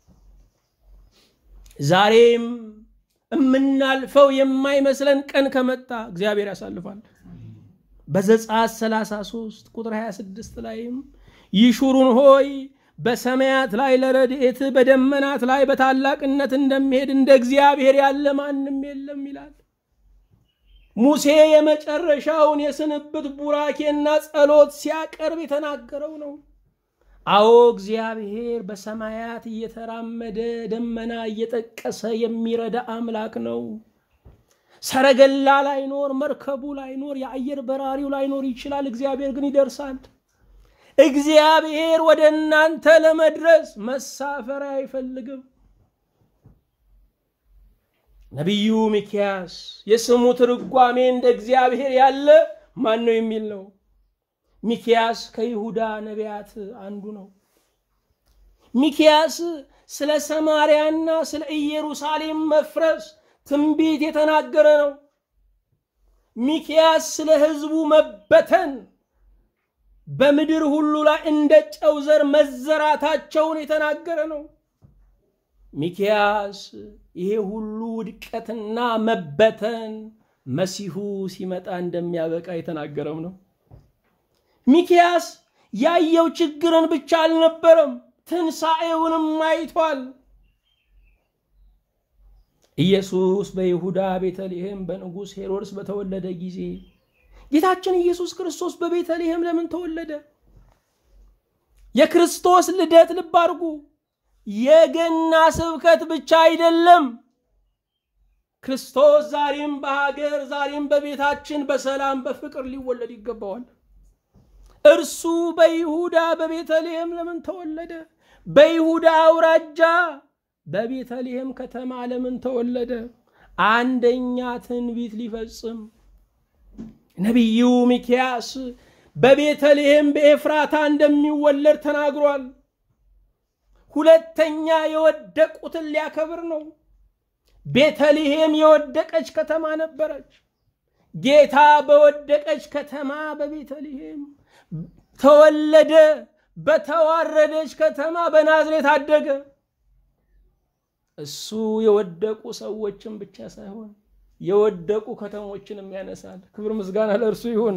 ዛሬም የምናልፈው የማይመስለን ቀን ከመጣ እግዚአብሔር ያሳልፋል። በዘጸአት 33 ቁጥር 26 ላይም ይሹሩን ሆይ በሰማያት ላይ ለረድኤት በደመናት ላይ በታላቅነት እንደሚሄድ እንደ እግዚአብሔር ያለ ማንም የለም ይላል። ሙሴ የመጨረሻውን የስንብት ቡራኬና ጸሎት ሲያቀርብ የተናገረው ነው። አዎ እግዚአብሔር በሰማያት እየተራመደ ደመና እየጠቀሰ የሚረዳ አምላክ ነው። ሰረገላ ላይኖር፣ መርከቡ ላይኖር፣ የአየር በራሪው ላይኖር ይችላል። እግዚአብሔር ግን ይደርሳል። እግዚአብሔር ወደ እናንተ ለመድረስ መሳፈሪያ አይፈልግም። ነቢዩ ሚክያስ የስሙ ትርጓሜ እንደ እግዚአብሔር ያለ ማን ነው የሚል ነው። ሚክያስ ከይሁዳ ነቢያት አንዱ ነው። ሚክያስ ስለ ሰማርያና ስለ ኢየሩሳሌም መፍረስ ትንቢት የተናገረ ነው። ሚክያስ ስለ ሕዝቡ መበተን በምድር ሁሉ ላይ እንደ ጨው ዘር መዘራታቸውን የተናገረ ነው። ሚክያስ ይሄ ሁሉ ውድቀትና መበተን መሲሁ ሲመጣ እንደሚያበቃ የተናገረም ነው። ሚክያስ ያየው ችግርን ብቻ አልነበረም፣ ትንሣኤውንም አይቷል። ኢየሱስ በይሁዳ ቤተልሔም በንጉሥ ሄሮድስ በተወለደ ጊዜ ጌታችን ኢየሱስ ክርስቶስ በቤተልሔም ለምን ተወለደ? የክርስቶስ ልደት ልብ አድርጉ፣ የገና ስብከት ብቻ አይደለም። ክርስቶስ ዛሬም በሀገር ዛሬም በቤታችን በሰላም በፍቅር ሊወለድ ይገባዋል። እርሱ በይሁዳ በቤተልሔም ለምን ተወለደ? በይሁዳ አውራጃ በቤተልሔም ከተማ ለምን ተወለደ? አንደኛ ትንቢት ሊፈጽም ነቢዩ ሚክያስ በቤተልሔም በኤፍራታ እንደሚወለድ ተናግሯል። ሁለተኛ የወደቁትን ሊያከብር ነው። ቤተልሔም የወደቀች ከተማ ነበረች። ጌታ በወደቀች ከተማ በቤተልሔም ተወለደ። በተዋረደች ከተማ በናዝሬት አደገ። እሱ የወደቁ ሰዎችን ብቻ ሳይሆን የወደቁ ከተሞችንም ያነሳል። ክብር ምስጋና ለእርሱ ይሁን።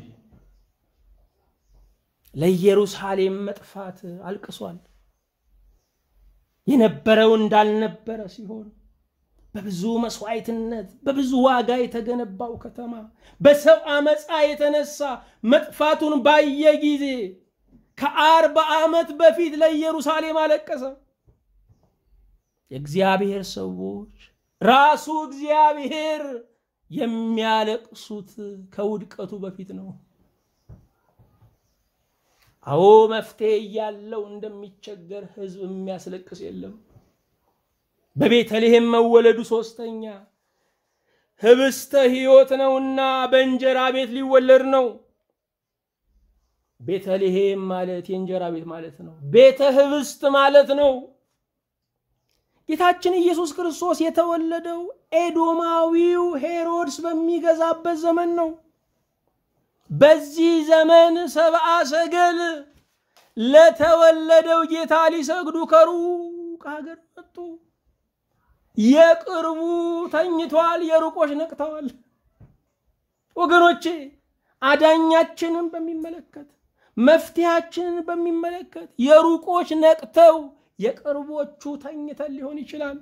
ለኢየሩሳሌም መጥፋት አልቅሷል። የነበረው እንዳልነበረ ሲሆን በብዙ መስዋዕትነት በብዙ ዋጋ የተገነባው ከተማ በሰው አመፃ የተነሳ መጥፋቱን ባየ ጊዜ ከአርባ ዓመት በፊት ለኢየሩሳሌም አለቀሰ። የእግዚአብሔር ሰዎች ራሱ እግዚአብሔር የሚያለቅሱት ከውድቀቱ በፊት ነው። አዎ መፍትሄ እያለው እንደሚቸገር ሕዝብ የሚያስለቅስ የለም። በቤተልሔም መወለዱ ሶስተኛ ህብስተ ሕይወት ነውና በእንጀራ ቤት ሊወለድ ነው። ቤተልሔም ማለት የእንጀራ ቤት ማለት ነው። ቤተ ህብስት ማለት ነው። ጌታችን ኢየሱስ ክርስቶስ የተወለደው ኤዶማዊው ሄሮድስ በሚገዛበት ዘመን ነው። በዚህ ዘመን ሰብአ ሰገል ለተወለደው ጌታ ሊሰግዱ ከሩቅ ሀገር መጡ። የቅርቡ ተኝቷል፣ የሩቆች ነቅተዋል። ወገኖቼ አዳኛችንን በሚመለከት መፍትሄያችንን በሚመለከት የሩቆች ነቅተው የቅርቦቹ ተኝተን ሊሆን ይችላል።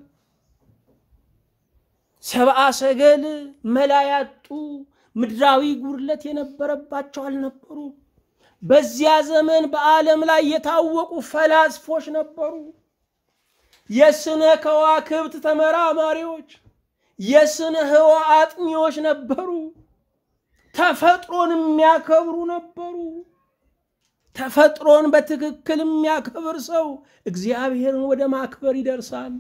ሰብአ ሰገል መላ ያጡ ምድራዊ ጉድለት የነበረባቸው አልነበሩ። በዚያ ዘመን በዓለም ላይ የታወቁ ፈላስፎች ነበሩ። የስነ ከዋክብት ተመራማሪዎች፣ የስነ ህዋ አጥኚዎች ነበሩ። ተፈጥሮን የሚያከብሩ ነበሩ። ተፈጥሮን በትክክል የሚያከብር ሰው እግዚአብሔርን ወደ ማክበር ይደርሳል።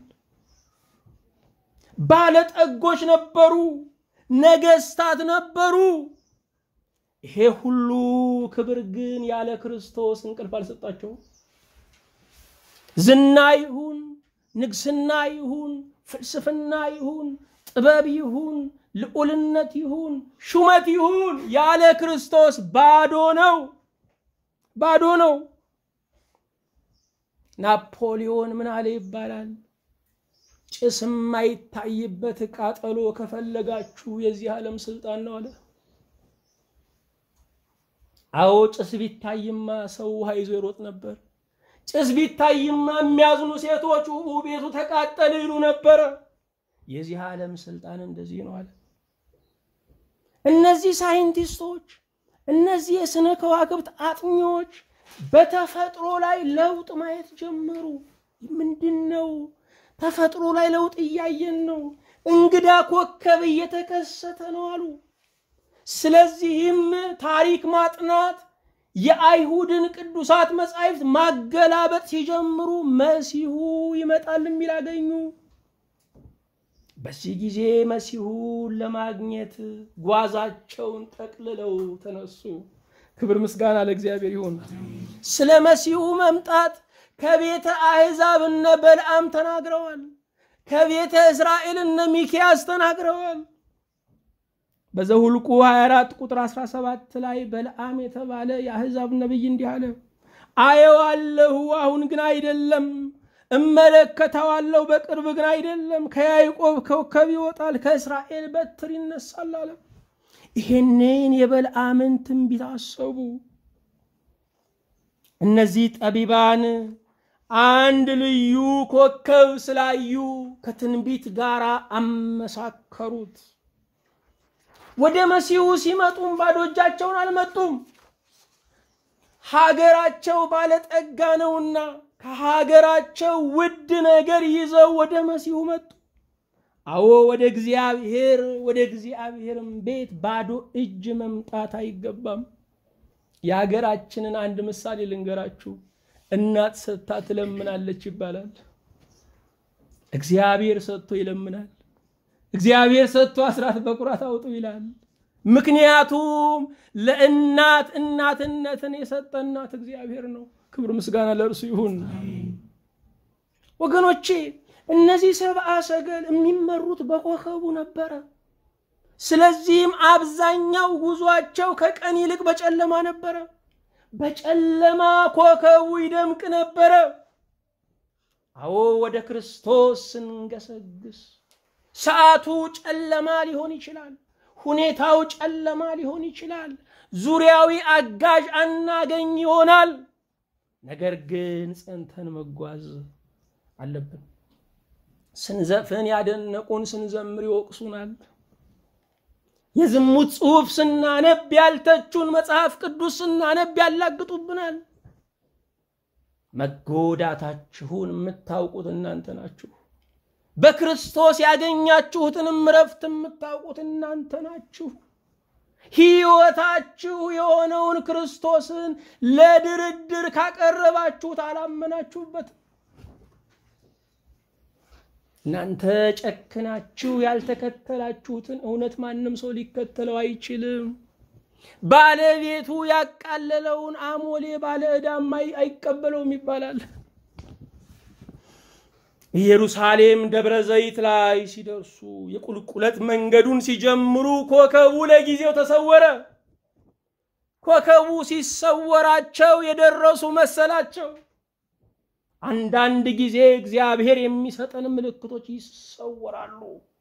ባለጠጎች ነበሩ። ነገስታት ነበሩ። ይሄ ሁሉ ክብር ግን ያለ ክርስቶስ እንቅልፍ አልሰጣቸውም። ዝና ይሁን ንግስና ይሁን ፍልስፍና ይሁን ጥበብ ይሁን ልዑልነት ይሁን ሹመት ይሁን ያለ ክርስቶስ ባዶ ነው፣ ባዶ ነው። ናፖሊዮን ምን አለ ይባላል? ጭስ የማይታይበት ቃጠሎ ከፈለጋችሁ የዚህ ዓለም ስልጣን ነው አለ። አዎ ጭስ ቢታይማ ሰው ውሃ ይዞ ይሮጥ ነበር። ጭስ ቢታይማ የሚያዝኑ ሴቶች ቤቱ ተቃጠለ ይሉ ነበረ። የዚህ ዓለም ስልጣን እንደዚህ ነው አለ። እነዚህ ሳይንቲስቶች፣ እነዚህ የስነ ከዋክብት አጥኚዎች በተፈጥሮ ላይ ለውጥ ማየት ጀመሩ። ምንድን ነው? ተፈጥሮ ላይ ለውጥ እያየን ነው። እንግዳ ኮከብ እየተከሰተ ነው አሉ። ስለዚህም ታሪክ ማጥናት የአይሁድን ቅዱሳት መጻሕፍት ማገላበጥ ሲጀምሩ መሲሁ ይመጣል የሚል አገኙ። በዚህ ጊዜ መሲሁን ለማግኘት ጓዛቸውን ጠቅልለው ተነሱ። ክብር ምስጋና ለእግዚአብሔር ይሁን። ስለ መሲሁ መምጣት ከቤተ አሕዛብ እነ በልዓም ተናግረዋል። ከቤተ እስራኤል እነ ሚኪያስ ተናግረዋል። በዘሁልቁ 24 ቁጥር 17 ላይ በልዓም የተባለ የአሕዛብ ነቢይ እንዲህ አለ፣ አየዋለሁ፣ አሁን ግን አይደለም፣ እመለከተዋለሁ፣ በቅርብ ግን አይደለም። ከያዕቆብ ኮከብ ይወጣል፣ ከእስራኤል በትር ይነሳል አለ። ይሄንን የበልዓምን ትንቢት አሰቡ። እነዚህ ጠቢባን አንድ ልዩ ኮከብ ስላዩ ከትንቢት ጋር አመሳከሩት። ወደ መሲሁ ሲመጡም ባዶ እጃቸውን አልመጡም። ሀገራቸው ባለጠጋ ነውና ከሀገራቸው ውድ ነገር ይዘው ወደ መሲሁ መጡ። አዎ ወደ እግዚአብሔር ወደ እግዚአብሔርም ቤት ባዶ እጅ መምጣት አይገባም። የሀገራችንን አንድ ምሳሌ ልንገራችሁ። እናት ሰጥታ ትለምናለች ይባላል። እግዚአብሔር ሰጥቶ ይለምናል። እግዚአብሔር ሰጥቶ አስራት በኩራት አውጡ ይላል። ምክንያቱም ለእናት እናትነትን የሰጠ እናት እግዚአብሔር ነው። ክብር ምስጋና ለእርሱ ይሁን። ወገኖቼ እነዚህ ሰብአ ሰገል የሚመሩት በኮከቡ ነበረ። ስለዚህም አብዛኛው ጉዟቸው ከቀን ይልቅ በጨለማ ነበረ። በጨለማ ኮከቡ ይደምቅ ነበረ። አዎ ወደ ክርስቶስ ስንገሰግስ ሰዓቱ ጨለማ ሊሆን ይችላል። ሁኔታው ጨለማ ሊሆን ይችላል። ዙሪያዊ አጋዥ አናገኝ ይሆናል። ነገር ግን ጸንተን መጓዝ አለብን። ስንዘፍን ያደነቁን፣ ስንዘምር ይወቅሱናል። የዝሙት ጽሑፍ ስናነብ ያልተቹን፣ መጽሐፍ ቅዱስ ስናነብ ያላግጡብናል። መጎዳታችሁን የምታውቁት እናንተ ናችሁ። በክርስቶስ ያገኛችሁትንም እረፍት የምታውቁት እናንተ ናችሁ። ሕይወታችሁ የሆነውን ክርስቶስን ለድርድር ካቀረባችሁት አላመናችሁበትም። እናንተ ጨክናችሁ ያልተከተላችሁትን እውነት ማንም ሰው ሊከተለው አይችልም። ባለቤቱ ያቃለለውን አሞሌ ባለ ዕዳም አይቀበለውም ይባላል። ኢየሩሳሌም ደብረ ዘይት ላይ ሲደርሱ የቁልቁለት መንገዱን ሲጀምሩ ኮከቡ ለጊዜው ተሰወረ። ኮከቡ ሲሰወራቸው የደረሱ መሰላቸው። አንዳንድ ጊዜ እግዚአብሔር የሚሰጠን ምልክቶች ይሰወራሉ።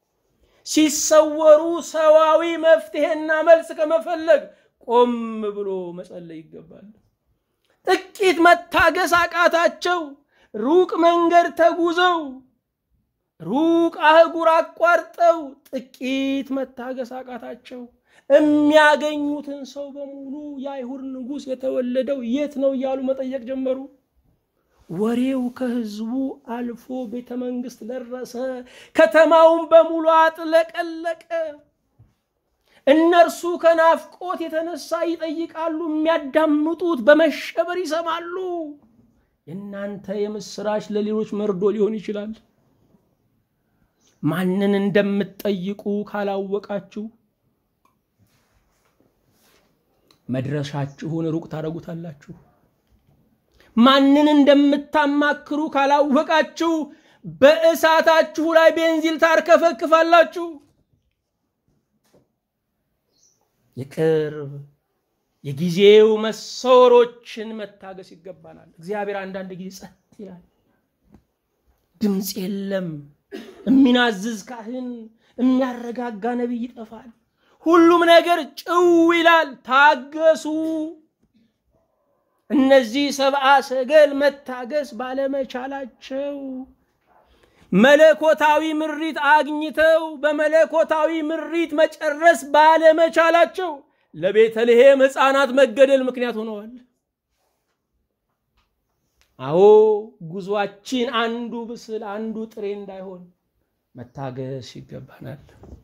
ሲሰወሩ ሰዋዊ መፍትሄና መልስ ከመፈለግ ቆም ብሎ መጸለይ ይገባል። ጥቂት መታገስ አቃታቸው። ሩቅ መንገድ ተጉዘው ሩቅ አህጉር አቋርጠው ጥቂት መታገስ አቃታቸው። የሚያገኙትን ሰው በሙሉ የአይሁድ ንጉሥ የተወለደው የት ነው እያሉ መጠየቅ ጀመሩ። ወሬው ከህዝቡ አልፎ ቤተ መንግስት ደረሰ። ከተማውን በሙሉ አጥለቀለቀ። እነርሱ ከናፍቆት የተነሳ ይጠይቃሉ፣ የሚያዳምጡት በመሸበር ይሰማሉ። የእናንተ የምስራች ለሌሎች መርዶ ሊሆን ይችላል። ማንን እንደምትጠይቁ ካላወቃችሁ መድረሻችሁን ሩቅ ታደርጉታላችሁ። ማንን እንደምታማክሩ ካላወቃችሁ በእሳታችሁ ላይ ቤንዚል ታርከፈክፋላችሁ። የቅርብ የጊዜው መሰወሮችን መታገስ ይገባናል። እግዚአብሔር አንዳንድ ጊዜ ጸጥ ይላል። ድምፅ የለም። የሚናዝዝ ካህን፣ የሚያረጋጋ ነቢይ ይጠፋል። ሁሉም ነገር ጭው ይላል። ታገሱ። እነዚህ ሰብአ ሰገል መታገስ ባለመቻላቸው መለኮታዊ ምሪት አግኝተው በመለኮታዊ ምሪት መጨረስ ባለመቻላቸው ለቤተልሔም ሕፃናት መገደል ምክንያት ሆነዋል። አዎ ጉዟችን አንዱ ብስል አንዱ ጥሬ እንዳይሆን መታገስ ይገባናል።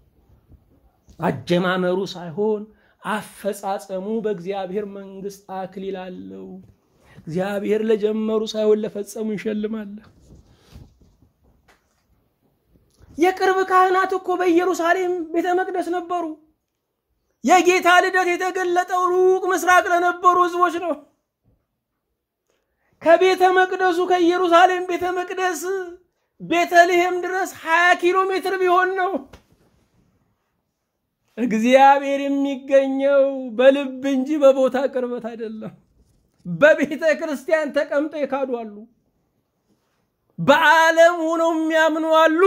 አጀማመሩ ሳይሆን አፈጻጸሙ በእግዚአብሔር መንግስት አክሊል አለው። እግዚአብሔር ለጀመሩ ሳይሆን ለፈጸሙ ይሸልማል። የቅርብ ካህናት እኮ በኢየሩሳሌም ቤተ መቅደስ ነበሩ። የጌታ ልደት የተገለጠው ሩቅ ምስራቅ ለነበሩ ህዝቦች ነው። ከቤተ መቅደሱ ከኢየሩሳሌም ቤተ መቅደስ ቤተልሔም ድረስ 20 ኪሎ ሜትር ቢሆን ነው። እግዚአብሔር የሚገኘው በልብ እንጂ በቦታ ቅርበት አይደለም። በቤተ ክርስቲያን ተቀምጠው የካዱ አሉ። በዓለም ሆነው የሚያምኑ አሉ።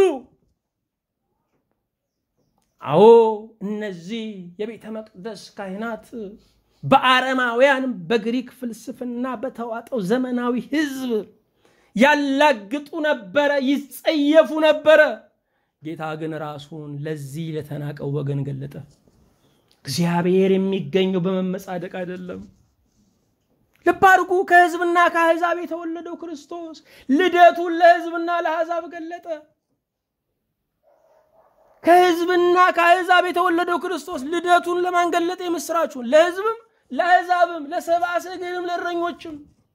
አዎ እነዚህ የቤተ መቅደስ ካህናት በአረማውያን በግሪክ ፍልስፍና በተዋጠው ዘመናዊ ህዝብ ያላግጡ ነበረ፣ ይጸየፉ ነበረ። ጌታ ግን ራሱን ለዚህ ለተናቀው ወገን ገለጠ። እግዚአብሔር የሚገኘው በመመጻደቅ አይደለም። ልብ አድርጉ። ከህዝብና ከአሕዛብ የተወለደው ክርስቶስ ልደቱን ለህዝብና ለአሕዛብ ገለጠ። ከሕዝብና ከአሕዛብ የተወለደው ክርስቶስ ልደቱን ለማን ገለጠ? የምስራችሁን ለሕዝብም ለአሕዛብም ለሰብአ ሰገልም ለእረኞችም።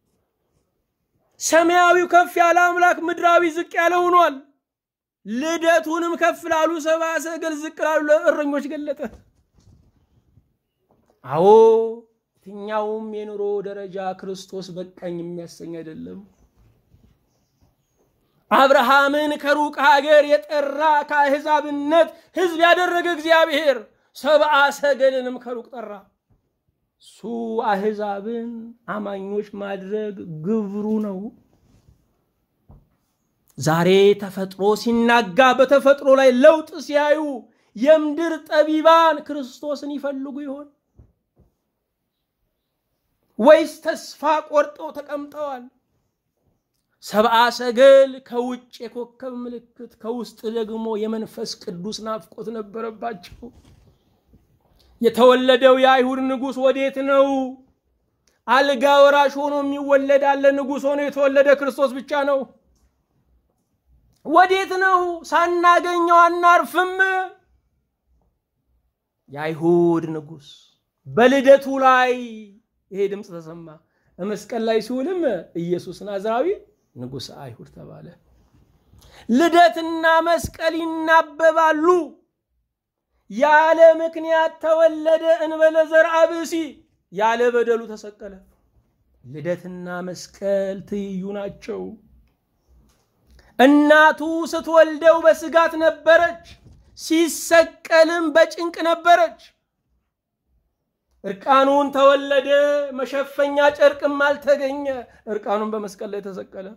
ሰማያዊው ከፍ ያለ አምላክ ምድራዊ ዝቅ ያለ ሆኗል። ልደቱንም ከፍ ላሉ ሰብአ ሰገል ዝቅ ላሉ ለእረኞች ገለጠ። አዎ የትኛውም የኑሮ ደረጃ ክርስቶስ በቃኝ የሚያሰኝ አይደለም። አብርሃምን ከሩቅ ሀገር የጠራ ከአሕዛብነት ሕዝብ ያደረገ እግዚአብሔር ሰብአ ሰገልንም ከሩቅ ጠራ። እሱ አሕዛብን አማኞች ማድረግ ግብሩ ነው። ዛሬ ተፈጥሮ ሲናጋ በተፈጥሮ ላይ ለውጥ ሲያዩ የምድር ጠቢባን ክርስቶስን ይፈልጉ ይሆን ወይስ ተስፋ ቆርጠው ተቀምጠዋል? ሰብአ ሰገል ከውጭ የኮከብ ምልክት ከውስጥ ደግሞ የመንፈስ ቅዱስ ናፍቆት ነበረባቸው። የተወለደው የአይሁድ ንጉሥ ወዴት ነው? አልጋ ወራሽ ሆኖ የሚወለድ አለ? ንጉሥ ሆኖ የተወለደ ክርስቶስ ብቻ ነው። ወዴት ነው? ሳናገኘው አናርፍም። የአይሁድ ንጉሥ በልደቱ ላይ ይሄ ድምፅ ተሰማ። መስቀል ላይ ሲውልም ኢየሱስ ናዝራዊ ንጉሥ አይሁድ ተባለ። ልደትና መስቀል ይናበባሉ። ያለ ምክንያት ተወለደ እንበለ ዘርአ ብእሲ፣ ያለ በደሉ ተሰቀለ። ልደትና መስቀል ትይዩ ናቸው። እናቱ ስትወልደው በስጋት ነበረች፣ ሲሰቀልም በጭንቅ ነበረች። እርቃኑን ተወለደ፣ መሸፈኛ ጨርቅም አልተገኘ፣ እርቃኑን በመስቀል ላይ ተሰቀለ።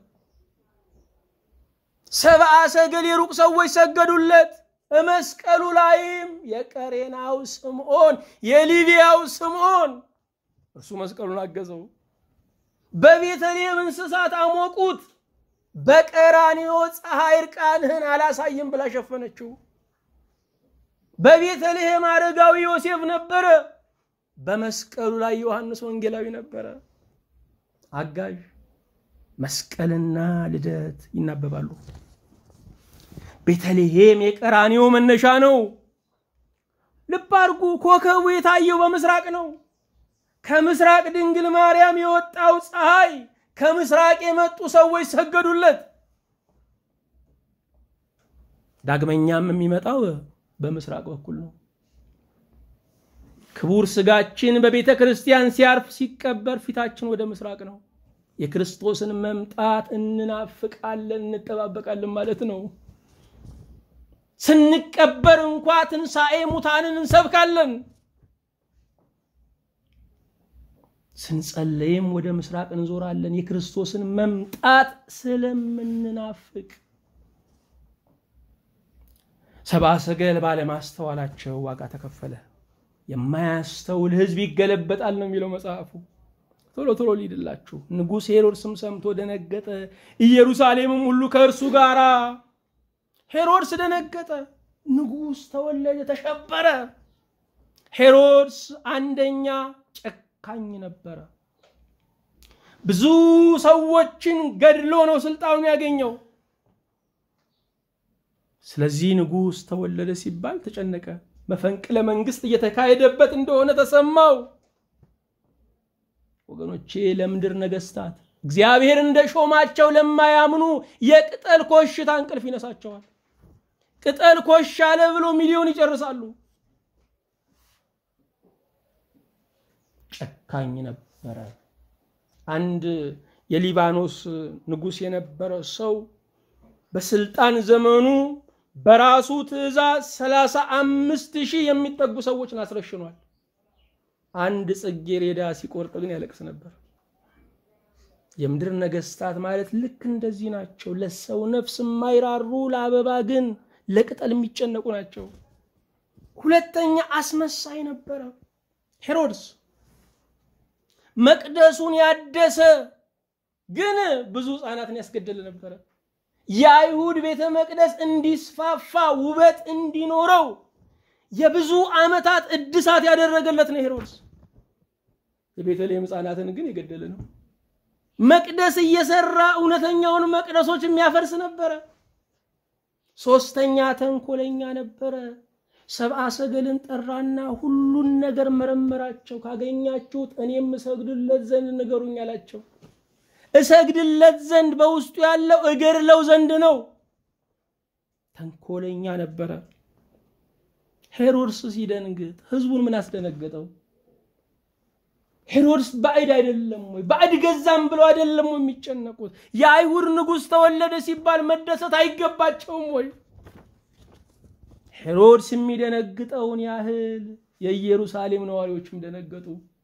ሰብአ ሰገል የሩቅ ሰዎች ሰገዱለት። መስቀሉ ላይም የቀሬናው ስምዖን የሊቢያው ስምዖን እርሱ መስቀሉን አገዘው። በቤተልሔም እንስሳት አሞቁት። በቀራንዮ ፀሐይ እርቃንህን አላሳይም ብላ ሸፈነችው። በቤተልሔም አረጋዊ ዮሴፍ ነበረ። በመስቀሉ ላይ ዮሐንስ ወንጌላዊ ነበረ። አጋዥ መስቀልና ልደት ይናበባሉ። ቤተልሔም የቀራንዮ መነሻ ነው። ልብ አድርጉ። ኮከቡ የታየው በምስራቅ ነው። ከምስራቅ ድንግል ማርያም የወጣው ፀሐይ ከምስራቅ የመጡ ሰዎች ሰገዱለት። ዳግመኛም የሚመጣው በምስራቅ በኩል ነው። ክቡር ስጋችን በቤተ ክርስቲያን ሲያርፍ ሲቀበር ፊታችን ወደ ምስራቅ ነው። የክርስቶስን መምጣት እንናፍቃለን፣ እንጠባበቃለን ማለት ነው። ስንቀበር እንኳ ትንሣኤ ሙታንን እንሰብካለን። ስንጸለይም ወደ ምስራቅ እንዞራለን፣ የክርስቶስን መምጣት ስለምንናፍቅ። ሰብአ ሰገል ባለማስተዋላቸው ዋጋ ተከፈለ። የማያስተውል ሕዝብ ይገለበጣል ነው የሚለው መጽሐፉ። ቶሎ ቶሎ ሊድላችሁ። ንጉሥ ሄሮድስም ሰምቶ ደነገጠ፣ ኢየሩሳሌምም ሁሉ ከእርሱ ጋር። ሄሮድስ ደነገጠ፣ ንጉሥ ተወለደ፣ ተሸበረ። ሄሮድስ አንደኛ ጨካኝ ነበረ። ብዙ ሰዎችን ገድሎ ነው ስልጣኑን ያገኘው። ስለዚህ ንጉሥ ተወለደ ሲባል ተጨነቀ። መፈንቅለ መንግስት እየተካሄደበት እንደሆነ ተሰማው። ወገኖቼ ለምድር ነገስታት እግዚአብሔር እንደ ሾማቸው ለማያምኑ የቅጠል ኮሽታ እንቅልፍ ይነሳቸዋል። ቅጠል ኮሽ አለ ብሎ ሚሊዮን ይጨርሳሉ። ጨካኝ ነበረ። አንድ የሊባኖስ ንጉሥ የነበረ ሰው በስልጣን ዘመኑ በራሱ ትእዛዝ ሰላሳ አምስት ሺህ የሚጠጉ ሰዎችን አስረሽኗል። አንድ ጽጌረዳ ሲቆርጥ ግን ያለቅስ ነበር። የምድር ነገስታት ማለት ልክ እንደዚህ ናቸው። ለሰው ነፍስ የማይራሩ ለአበባ ግን ለቅጠል የሚጨነቁ ናቸው። ሁለተኛ አስመሳይ ነበረ ሄሮድስ። መቅደሱን ያደሰ ግን ብዙ ሕፃናትን ያስገደለ ነበረ። የአይሁድ ቤተ መቅደስ እንዲስፋፋ ውበት እንዲኖረው የብዙ ዓመታት እድሳት ያደረገለት ነው ሄሮድስ። የቤተልሔም ሕፃናትን ግን የገደለ ነው። መቅደስ እየሰራ እውነተኛውን መቅደሶች የሚያፈርስ ነበረ። ሶስተኛ ተንኮለኛ ነበረ። ሰብአ ሰገልን ጠራና ሁሉን ነገር መረመራቸው። ካገኛችሁት እኔም እሰግድለት ዘንድ ንገሩኝ አላቸው። እሰግድለት ዘንድ በውስጡ ያለው እገድለው ዘንድ ነው። ተንኮለኛ ነበረ። ሄሮድስ ሲደንግጥ ህዝቡን ምን አስደነገጠው? ሄሮድስ ባዕድ አይደለም ወይ? ባዕድ ገዛም ብለው አይደለም ወይ የሚጨነቁት? የአይሁድ ንጉሥ ተወለደ ሲባል መደሰት አይገባቸውም ወይ? ሄሮድስ የሚደነግጠውን ያህል የኢየሩሳሌም ነዋሪዎችም ደነገጡ።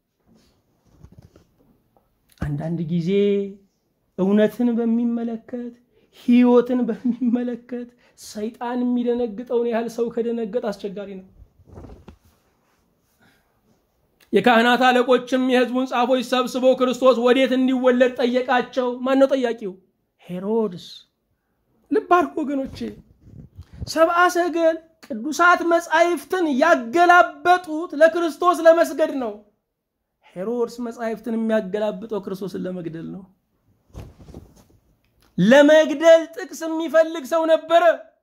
አንዳንድ ጊዜ እውነትን በሚመለከት ህይወትን በሚመለከት ሰይጣን የሚደነግጠውን ያህል ሰው ከደነገጥ አስቸጋሪ ነው። የካህናት አለቆችም የህዝቡን ጻፎች ሰብስበው ክርስቶስ ወዴት እንዲወለድ ጠየቃቸው። ማን ነው ጠያቂው? ሄሮድስ። ልብ አድርጎ ወገኖቼ፣ ሰብአ ሰገል ቅዱሳት መጻሕፍትን ያገላበጡት ለክርስቶስ ለመስገድ ነው። ሄሮድስ መጻሕፍትን የሚያገላብጠው ክርስቶስን ለመግደል ነው። ለመግደል ጥቅስ የሚፈልግ ሰው ነበረ።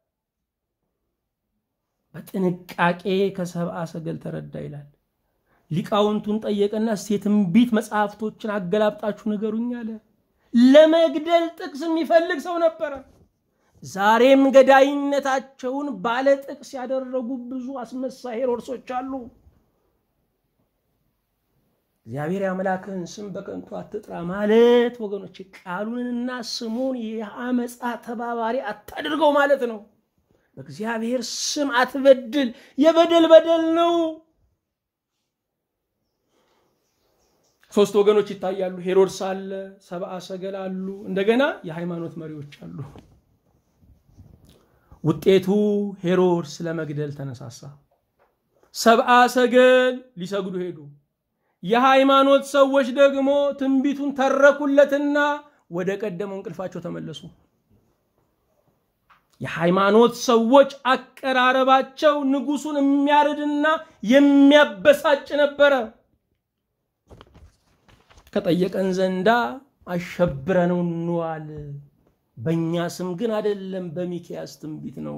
በጥንቃቄ ከሰብአ ሰገል ተረዳ ይላል። ሊቃውንቱን ጠየቀና እስቲ የትንቢት መጽሐፍቶችን አገላብጣችሁ ንገሩኝ አለ። ለመግደል ጥቅስ የሚፈልግ ሰው ነበረ። ዛሬም ገዳይነታቸውን ባለ ጥቅስ ያደረጉ ብዙ አስመሳይ ሄሮድሶች አሉ። እግዚአብሔር የአምላክህን ስም በከንቱ አትጥራ ማለት ወገኖች ቃሉንና ስሙን የአመፃ ተባባሪ አታድርገው ማለት ነው። በእግዚአብሔር ስም አትበድል፣ የበደል በደል ነው። ሶስት ወገኖች ይታያሉ። ሄሮድስ አለ፣ ሰብአ ሰገል አሉ፣ እንደገና የሃይማኖት መሪዎች አሉ። ውጤቱ ሄሮድስ ለመግደል ተነሳሳ። ሰብአ ሰገል ሊሰግዱ ሄዱ። የሃይማኖት ሰዎች ደግሞ ትንቢቱን ተረኩለትና ወደ ቀደመው እንቅልፋቸው ተመለሱ። የሃይማኖት ሰዎች አቀራረባቸው ንጉሱን የሚያርድና የሚያበሳጭ ነበረ። ከጠየቀን ዘንዳ አሸብረነው እንዋል፣ በእኛ ስም ግን አይደለም፣ በሚክያስ ትንቢት ነው።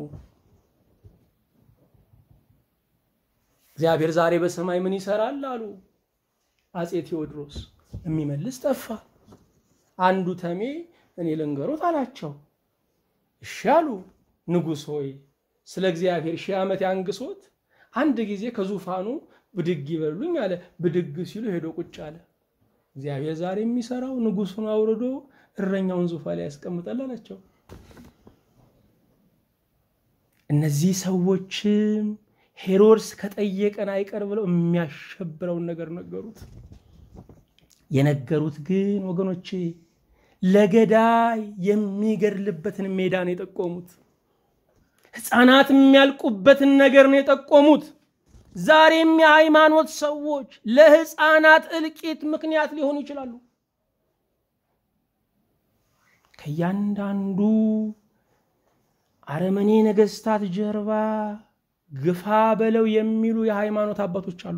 እግዚአብሔር ዛሬ በሰማይ ምን ይሰራል አሉ አጼ ቴዎድሮስ። የሚመልስ ጠፋ። አንዱ ተሜ እኔ ልንገሮት አላቸው። እሺ አሉ። ንጉሥ ሆይ ስለ እግዚአብሔር ሺህ ዓመት ያንግሶት፣ አንድ ጊዜ ከዙፋኑ ብድግ ይበሉኝ አለ። ብድግ ሲሉ ሄዶ ቁጭ አለ። እግዚአብሔር ዛሬ የሚሰራው ንጉሱን አውርዶ እረኛውን ዙፋን ላይ ያስቀምጣል አላቸው። እነዚህ ሰዎችም ሄሮድስ ከጠየቀን አይቀር ብለው የሚያሸብረውን ነገር ነገሩት። የነገሩት ግን ወገኖቼ ለገዳይ የሚገድልበትን ሜዳ ነው የጠቆሙት። ሕፃናት የሚያልቁበትን ነገር ነው የጠቆሙት። ዛሬም የሃይማኖት ሰዎች ለሕፃናት እልቂት ምክንያት ሊሆኑ ይችላሉ። ከእያንዳንዱ አረመኔ ነገስታት ጀርባ ግፋ በለው የሚሉ የሃይማኖት አባቶች አሉ።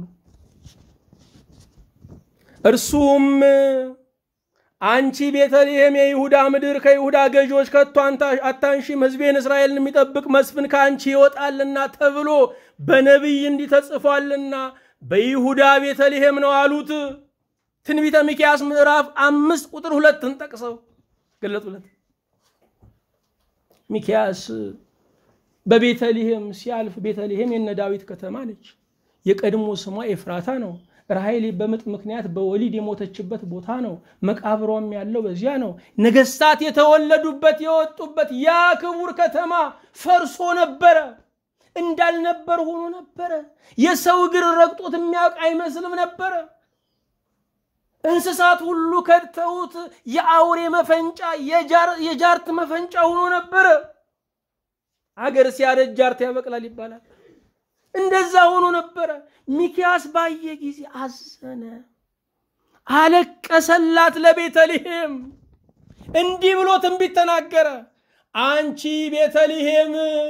እርሱም አንቺ ቤተልሔም የይሁዳ ምድር ከይሁዳ ገዢዎች ከቶ አታንሺም፣ ሕዝቤን እስራኤልን የሚጠብቅ መስፍን ከአንቺ ይወጣልና ተብሎ በነቢይ እንዲህ ተጽፏልና በይሁዳ ቤተልሔም ነው አሉት። ትንቢተ ሚክያስ ምዕራፍ አምስት ቁጥር ሁለትን ጠቅሰው ገለጡለት። ሚክያስ በቤተልሔም ሲያልፍ ቤተልሔም የነ ዳዊት ከተማ ነች። የቀድሞ ስሟ ኤፍራታ ነው። ራሔል በምጥ ምክንያት በወሊድ የሞተችበት ቦታ ነው። መቃብሯም ያለው በዚያ ነው። ነገስታት የተወለዱበት የወጡበት ያ ክቡር ከተማ ፈርሶ ነበረ። እንዳልነበር ሆኖ ነበረ። የሰው እግር ረግጦት የሚያውቅ አይመስልም ነበረ። እንስሳት ሁሉ ከድተውት የአውሬ መፈንጫ፣ የጃርት መፈንጫ ሆኖ ነበረ። አገር ሲያረጅ ጃርት ያበቅላል ይባላል። እንደዛ ሆኖ ነበረ። ሚክያስ ባየ ጊዜ አዘነ፣ አለቀሰላት ለቤተልሔም። እንዲህ ብሎ ትንቢት ተናገረ። አንቺ ቤተልሔም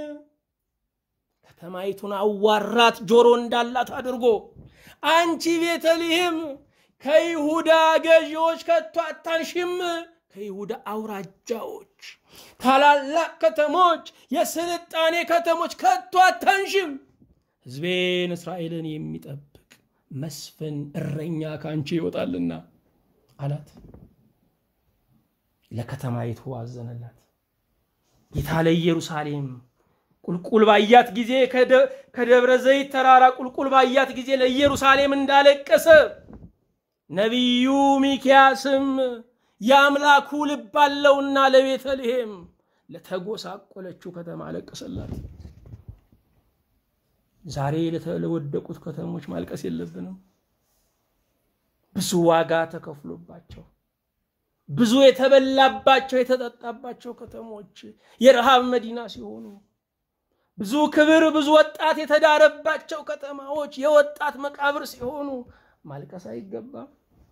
ከተማይቱን አዋራት ጆሮ እንዳላት አድርጎ አንቺ ቤተልሔም ከይሁዳ ገዢዎች ከቶ አታንሽም፣ ከይሁዳ አውራጃዎች፣ ታላላቅ ከተሞች፣ የስልጣኔ ከተሞች ከቶ አታንሽም። ሕዝቤን እስራኤልን የሚጠብቅ መስፍን እረኛ ከአንቺ ይወጣልና አላት። ለከተማይቱ አዘነላት። ጌታ ለኢየሩሳሌም ቁልቁል ባያት ጊዜ ከደብረ ዘይት ተራራ ቁልቁል ባያት ጊዜ ለኢየሩሳሌም እንዳለቀሰ ነቢዩ ሚኪያስም የአምላኩ ልብ አለውና ለቤተልሔም ለተጎሳቆለችው ከተማ አለቀሰላት። ዛሬ ለተወደቁት ከተሞች ማልቀስ የለብንም። ብዙ ዋጋ ተከፍሎባቸው ብዙ የተበላባቸው የተጠጣባቸው ከተሞች የረሃብ መዲና ሲሆኑ ብዙ ክብር ብዙ ወጣት የተዳረባቸው ከተማዎች የወጣት መቃብር ሲሆኑ ማልቀስ አይገባም።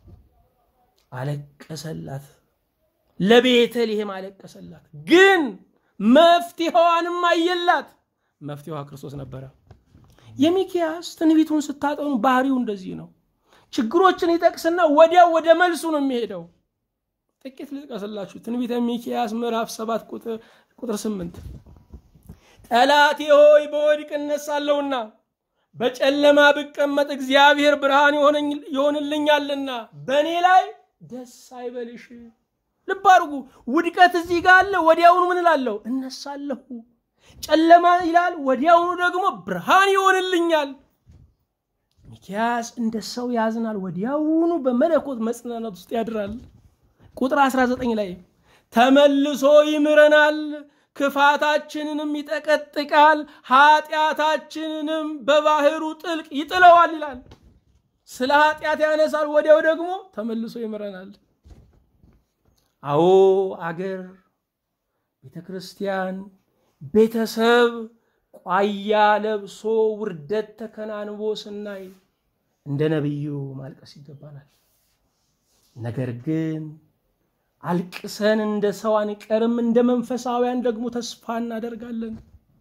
አለቀሰላት፣ ለቤተልሔም አለቀሰላት። ግን መፍትሄዋንም አየላት። መፍትሄዋ ክርስቶስ ነበረ። የሚኪያስ ትንቢቱን ስታጠኑ ባህሪው እንደዚህ ነው። ችግሮችን ይጠቅስና ወዲያው ወደ መልሱ ነው የሚሄደው። ጥቂት ልጥቀስላችሁ። ትንቢተ ሚኪያስ ምዕራፍ ሰባት ቁጥር ስምንት ጠላቴ ሆይ በወድቅ እነሳለሁና በጨለማ ብቀመጥ እግዚአብሔር ብርሃን ይሆንልኛልና በእኔ ላይ ደስ አይበልሽ። ልብ አድርጉ። ውድቀት እዚህ ጋር አለ። ወዲያውኑ ምን እላለሁ? እነሳለሁ። ጨለማ ይላል፣ ወዲያውኑ ደግሞ ብርሃን ይሆንልኛል። ሚኪያስ እንደ ሰው ያዝናል፣ ወዲያውኑ በመለኮት መጽናናት ውስጥ ያድራል። ቁጥር 19 ላይ ተመልሶ ይምረናል፣ ክፋታችንንም ይጠቀጥቃል፣ ኃጢአታችንንም በባህሩ ጥልቅ ይጥለዋል ይላል። ስለ ኃጢአት ያነሳል፣ ወዲያው ደግሞ ተመልሶ ይምረናል። አዎ አገር፣ ቤተ ክርስቲያን፣ ቤተሰብ ቋያ ለብሶ ውርደት ተከናንቦ ስናይ እንደ ነቢዩ ማልቀስ ይገባናል። ነገር ግን አልቅሰን እንደ ሰው አንቀርም። እንደ መንፈሳውያን ደግሞ ተስፋ እናደርጋለን።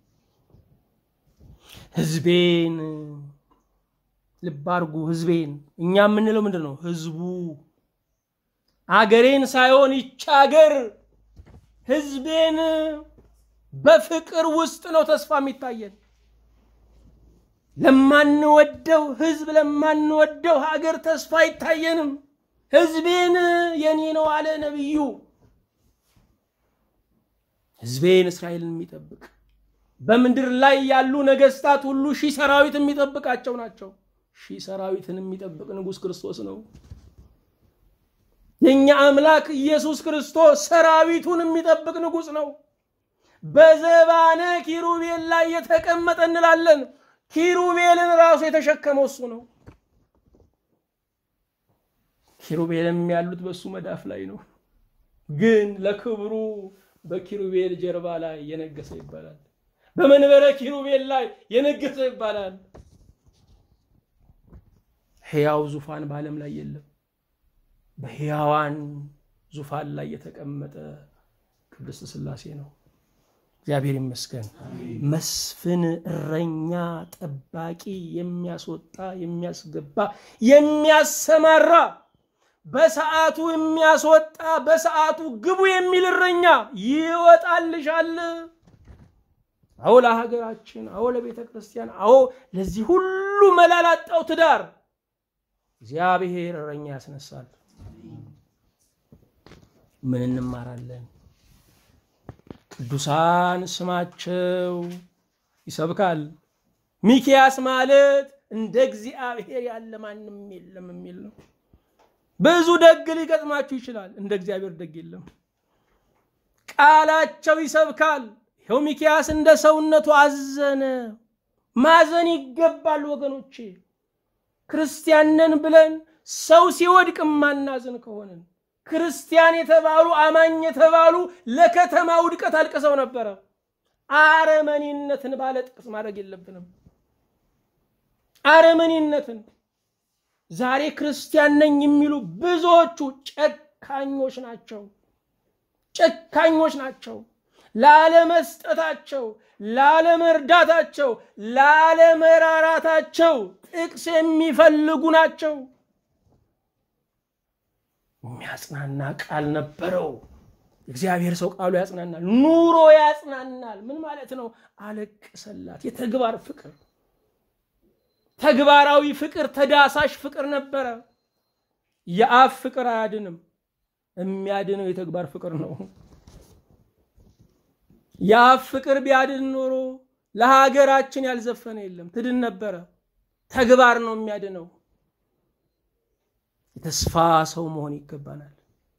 ህዝቤን ልብ አድርጉ። ህዝቤን እኛ የምንለው ምንድን ነው? ህዝቡ አገሬን ሳይሆን ይቻ አገር ህዝቤን በፍቅር ውስጥ ነው ተስፋ የሚታየን። ለማንወደው ህዝብ ለማንወደው ሀገር ተስፋ አይታየንም። ህዝቤን የኔ ነው አለ ነቢዩ። ህዝቤን እስራኤልን የሚጠብቅ በምድር ላይ ያሉ ነገስታት ሁሉ ሺህ ሰራዊት የሚጠብቃቸው ናቸው። ሺህ ሰራዊትን የሚጠብቅ ንጉሥ ክርስቶስ ነው። የእኛ አምላክ ኢየሱስ ክርስቶስ ሰራዊቱን የሚጠብቅ ንጉሥ ነው። በዘባነ ኪሩቤል ላይ የተቀመጠ እንላለን። ኪሩቤልን ራሱ የተሸከመው እሱ ነው። ኪሩቤልም ያሉት በእሱ መዳፍ ላይ ነው። ግን ለክብሩ በኪሩቤል ጀርባ ላይ የነገሰ ይባላል። በመንበረ ኪሩቤል ላይ የነገሰ ይባላል። ሕያው ዙፋን በዓለም ላይ የለም። በሕያዋን ዙፋን ላይ የተቀመጠ ቅድስት ሥላሴ ነው። እግዚአብሔር ይመስገን። መስፍን፣ እረኛ፣ ጠባቂ፣ የሚያስወጣ የሚያስገባ፣ የሚያሰማራ፣ በሰዓቱ የሚያስወጣ በሰዓቱ ግቡ የሚል እረኛ ይወጣልሻል። አዎ ለሀገራችን፣ አዎ ለቤተ ክርስቲያን፣ አዎ ለዚህ ሁሉ መላላጣው ትዳር እግዚአብሔር እረኛ ያስነሳል። ምን እንማራለን? ቅዱሳን ስማቸው ይሰብካል። ሚኪያስ ማለት እንደ እግዚአብሔር ያለ ማንም የለም የሚል ነው። ብዙ ደግ ሊገጥማችሁ ይችላል። እንደ እግዚአብሔር ደግ የለም። ቃላቸው ይሰብካል። ይኸው ሚኪያስ እንደ ሰውነቱ አዘነ። ማዘን ይገባል ወገኖቼ። ክርስቲያንን ብለን ሰው ሲወድቅ ማናዘን ከሆንን ክርስቲያን የተባሉ አማኝ የተባሉ ለከተማ ውድቀት አልቅሰው ነበረ። አረመኔነትን ባለ ጥቅስ ማድረግ የለብንም። አረመኔነትን ዛሬ ክርስቲያን ነኝ የሚሉ ብዙዎቹ ጨካኞች ናቸው። ጨካኞች ናቸው። ላለመስጠታቸው፣ ላለመርዳታቸው፣ ላለመራራታቸው ጥቅስ የሚፈልጉ ናቸው። የሚያጽናና ቃል ነበረው። እግዚአብሔር ሰው ቃሉ ያጽናናል፣ ኑሮ ያጽናናል። ምን ማለት ነው? አለቅሰላት። የተግባር ፍቅር፣ ተግባራዊ ፍቅር፣ ተዳሳሽ ፍቅር ነበረ። የአፍ ፍቅር አያድንም። የሚያድነው የተግባር ፍቅር ነው። የአፍ ፍቅር ቢያድን ኖሮ ለሀገራችን ያልዘፈነ የለም፣ ትድን ነበረ። ተግባር ነው የሚያድነው። የተስፋ ሰው መሆን ይገባናል።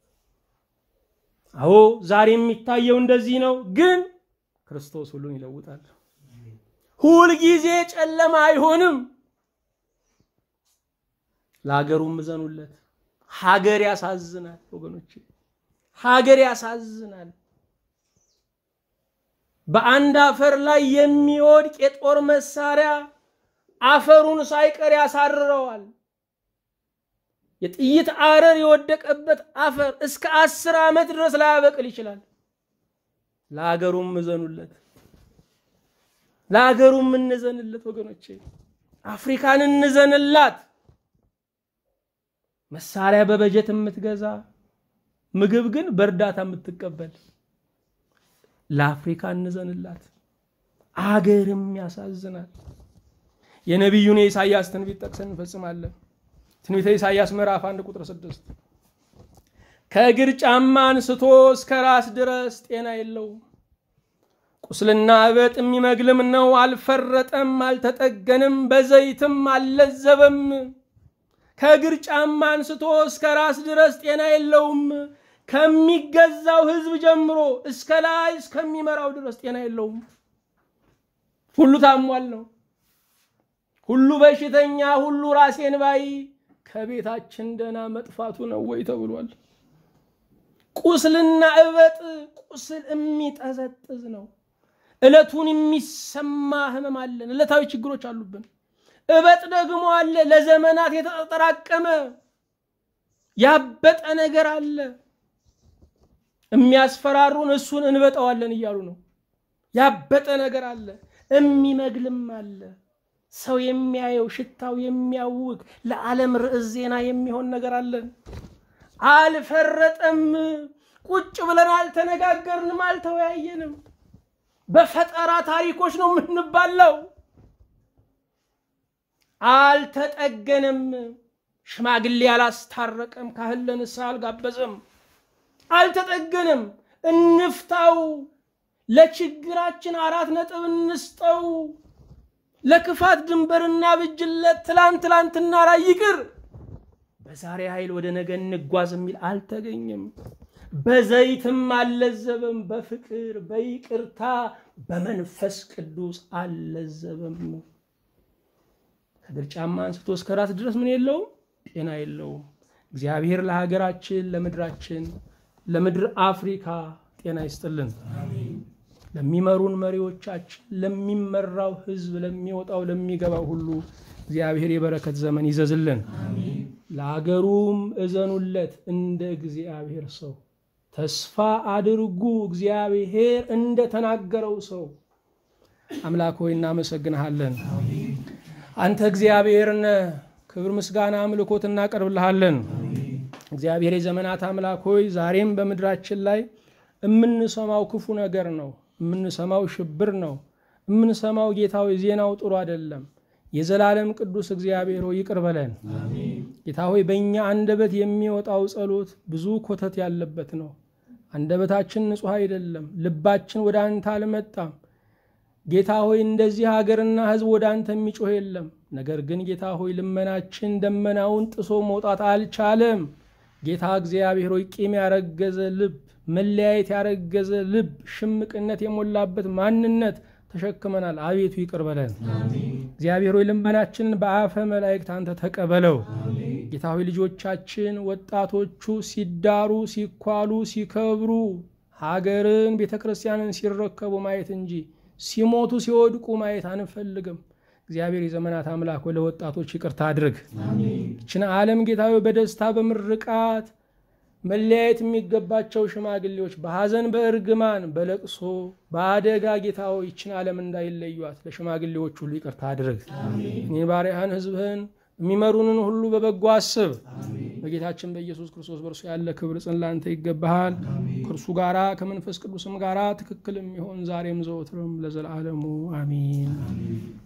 አዎ ዛሬ የሚታየው እንደዚህ ነው፣ ግን ክርስቶስ ሁሉን ይለውጣል። ሁልጊዜ ጨለማ አይሆንም። ለሀገሩም እዘኑለት። ሀገር ያሳዝናል ወገኖች፣ ሀገር ያሳዝናል። በአንድ አፈር ላይ የሚወድቅ የጦር መሳሪያ አፈሩን ሳይቀር ያሳርረዋል። የጥይት አረር የወደቀበት አፈር እስከ አስር ዓመት ድረስ ላያበቅል ይችላል። ለሀገሩም እዘኑለት፣ ለሀገሩም እንዘንለት ወገኖቼ፣ አፍሪካን እንዘንላት። መሳሪያ በበጀት የምትገዛ ምግብ ግን በእርዳታ የምትቀበል ለአፍሪካ እንዘንላት። አገርም ያሳዝናል። የነቢዩን የኢሳያስ ትንቢት ጠቅሰን እንፈጽማለን። ትንቢተ ኢሳያስ ምዕራፍ አንድ ቁጥር ስድስት ከእግር ጫማ አንስቶ እስከ ራስ ድረስ ጤና የለውም፣ ቁስልና እበጥ የሚመግልም ነው። አልፈረጠም፣ አልተጠገንም፣ በዘይትም አልለዘበም። ከእግር ጫማ አንስቶ እስከ ራስ ድረስ ጤና የለውም። ከሚገዛው ሕዝብ ጀምሮ እስከ ላይ እስከሚመራው ድረስ ጤና የለውም። ሁሉ ታሟል ነው። ሁሉ በሽተኛ፣ ሁሉ ራሴን ባይ ከቤታችን ደህና መጥፋቱ ነው ወይ ተብሏል። ቁስልና እበጥ ቁስል የሚጠዘጥዝ ነው። ዕለቱን የሚሰማ ህመም አለን። ዕለታዊ ችግሮች አሉብን። እበጥ ደግሞ አለ። ለዘመናት የተጠራቀመ ያበጠ ነገር አለ። የሚያስፈራሩን እሱን እንበጠዋለን እያሉ ነው። ያበጠ ነገር አለ። የሚመግልም አለ። ሰው የሚያየው ሽታው የሚያውቅ ለዓለም ርዕስ ዜና የሚሆን ነገር አለን። አልፈረጠም። ቁጭ ብለን አልተነጋገርንም፣ አልተወያየንም። በፈጠራ ታሪኮች ነው የምንባለው። አልተጠገንም። ሽማግሌ አላስታረቀም። ካህን ለንስሐ አልጋበዘም። አልተጠገንም። እንፍታው። ለችግራችን አራት ነጥብ እንስጠው። ለክፋት ድንበርና ብጅለት ትላንት ትላንትና ላይ ይቅር፣ በዛሬ ኃይል ወደ ነገ እንጓዝ የሚል አልተገኘም። በዘይትም አልለዘበም። በፍቅር በይቅርታ በመንፈስ ቅዱስ አልለዘበም። ከእግር ጫማ አንስቶ እስከ ራስ ድረስ ምን የለውም? ጤና የለውም። እግዚአብሔር ለሀገራችን፣ ለምድራችን፣ ለምድር አፍሪካ ጤና ይስጥልን። ለሚመሩን መሪዎቻችን፣ ለሚመራው ሕዝብ፣ ለሚወጣው ለሚገባው ሁሉ እግዚአብሔር የበረከት ዘመን ይዘዝልን። ለአገሩም እዘኑለት እንደ እግዚአብሔር ሰው ተስፋ አድርጉ። እግዚአብሔር እንደተናገረው ሰው አምላክ ሆይ እናመሰግንሃለን። አንተ እግዚአብሔር ነህ። ክብር፣ ምስጋና፣ አምልኮት እናቀርብልሃለን። እግዚአብሔር የዘመናት አምላክ ሆይ ዛሬም በምድራችን ላይ የምንሰማው ክፉ ነገር ነው። የምንሰማው ሽብር ነው። የምንሰማው ጌታዊ ዜናው ጥሩ አይደለም። የዘላለም ቅዱስ እግዚአብሔር ሆይ ይቅር በለን። ጌታ ሆይ በእኛ አንደበት የሚወጣው ጸሎት ብዙ ኮተት ያለበት ነው። አንደበታችን ንጹሕ አይደለም። ልባችን ወደ አንተ አልመጣም። ጌታ ሆይ እንደዚህ ሀገርና ሕዝብ ወደ አንተ የሚጮህ የለም። ነገር ግን ጌታ ሆይ ልመናችን ደመናውን ጥሶ መውጣት አልቻለም። ጌታ እግዚአብሔር ሆይ ቂም ያረገዘ ልብ፣ መለያየት ያረገዘ ልብ፣ ሽምቅነት የሞላበት ማንነት ተሸክመናል። አቤቱ ይቅር በለን። እግዚአብሔር ሆይ ልመናችንን በአፈ መላእክት አንተ ተቀበለው። ጌታ ሆይ ልጆቻችን ወጣቶቹ ሲዳሩ፣ ሲኳሉ፣ ሲከብሩ ሀገርን ቤተ ክርስቲያንን ሲረከቡ ማየት እንጂ ሲሞቱ ሲወድቁ ማየት አንፈልግም። እግዚአብሔር የዘመናት አምላክ ለወጣቶች ይቅርታ አድርግ። ይችን ዓለም ጌታዊ በደስታ በምርቃት መለያየት የሚገባቸው ሽማግሌዎች በሐዘን በእርግማን በለቅሶ በአደጋ ጌታዊ ይችን ዓለም እንዳይለዩት ለሽማግሌዎች ሁሉ ይቅርታ አድርግ። እኔ ባሪያህን ሕዝብህን የሚመሩንን ሁሉ በበጎ አስብ። በጌታችን በኢየሱስ ክርስቶስ በእርሱ ያለ ክብር ጽን ላንተ ይገባሃል። ከእርሱ ጋራ ከመንፈስ ቅዱስም ጋራ ትክክልም ይሆን ዛሬም ዘወትርም ለዘላለሙ አሚን።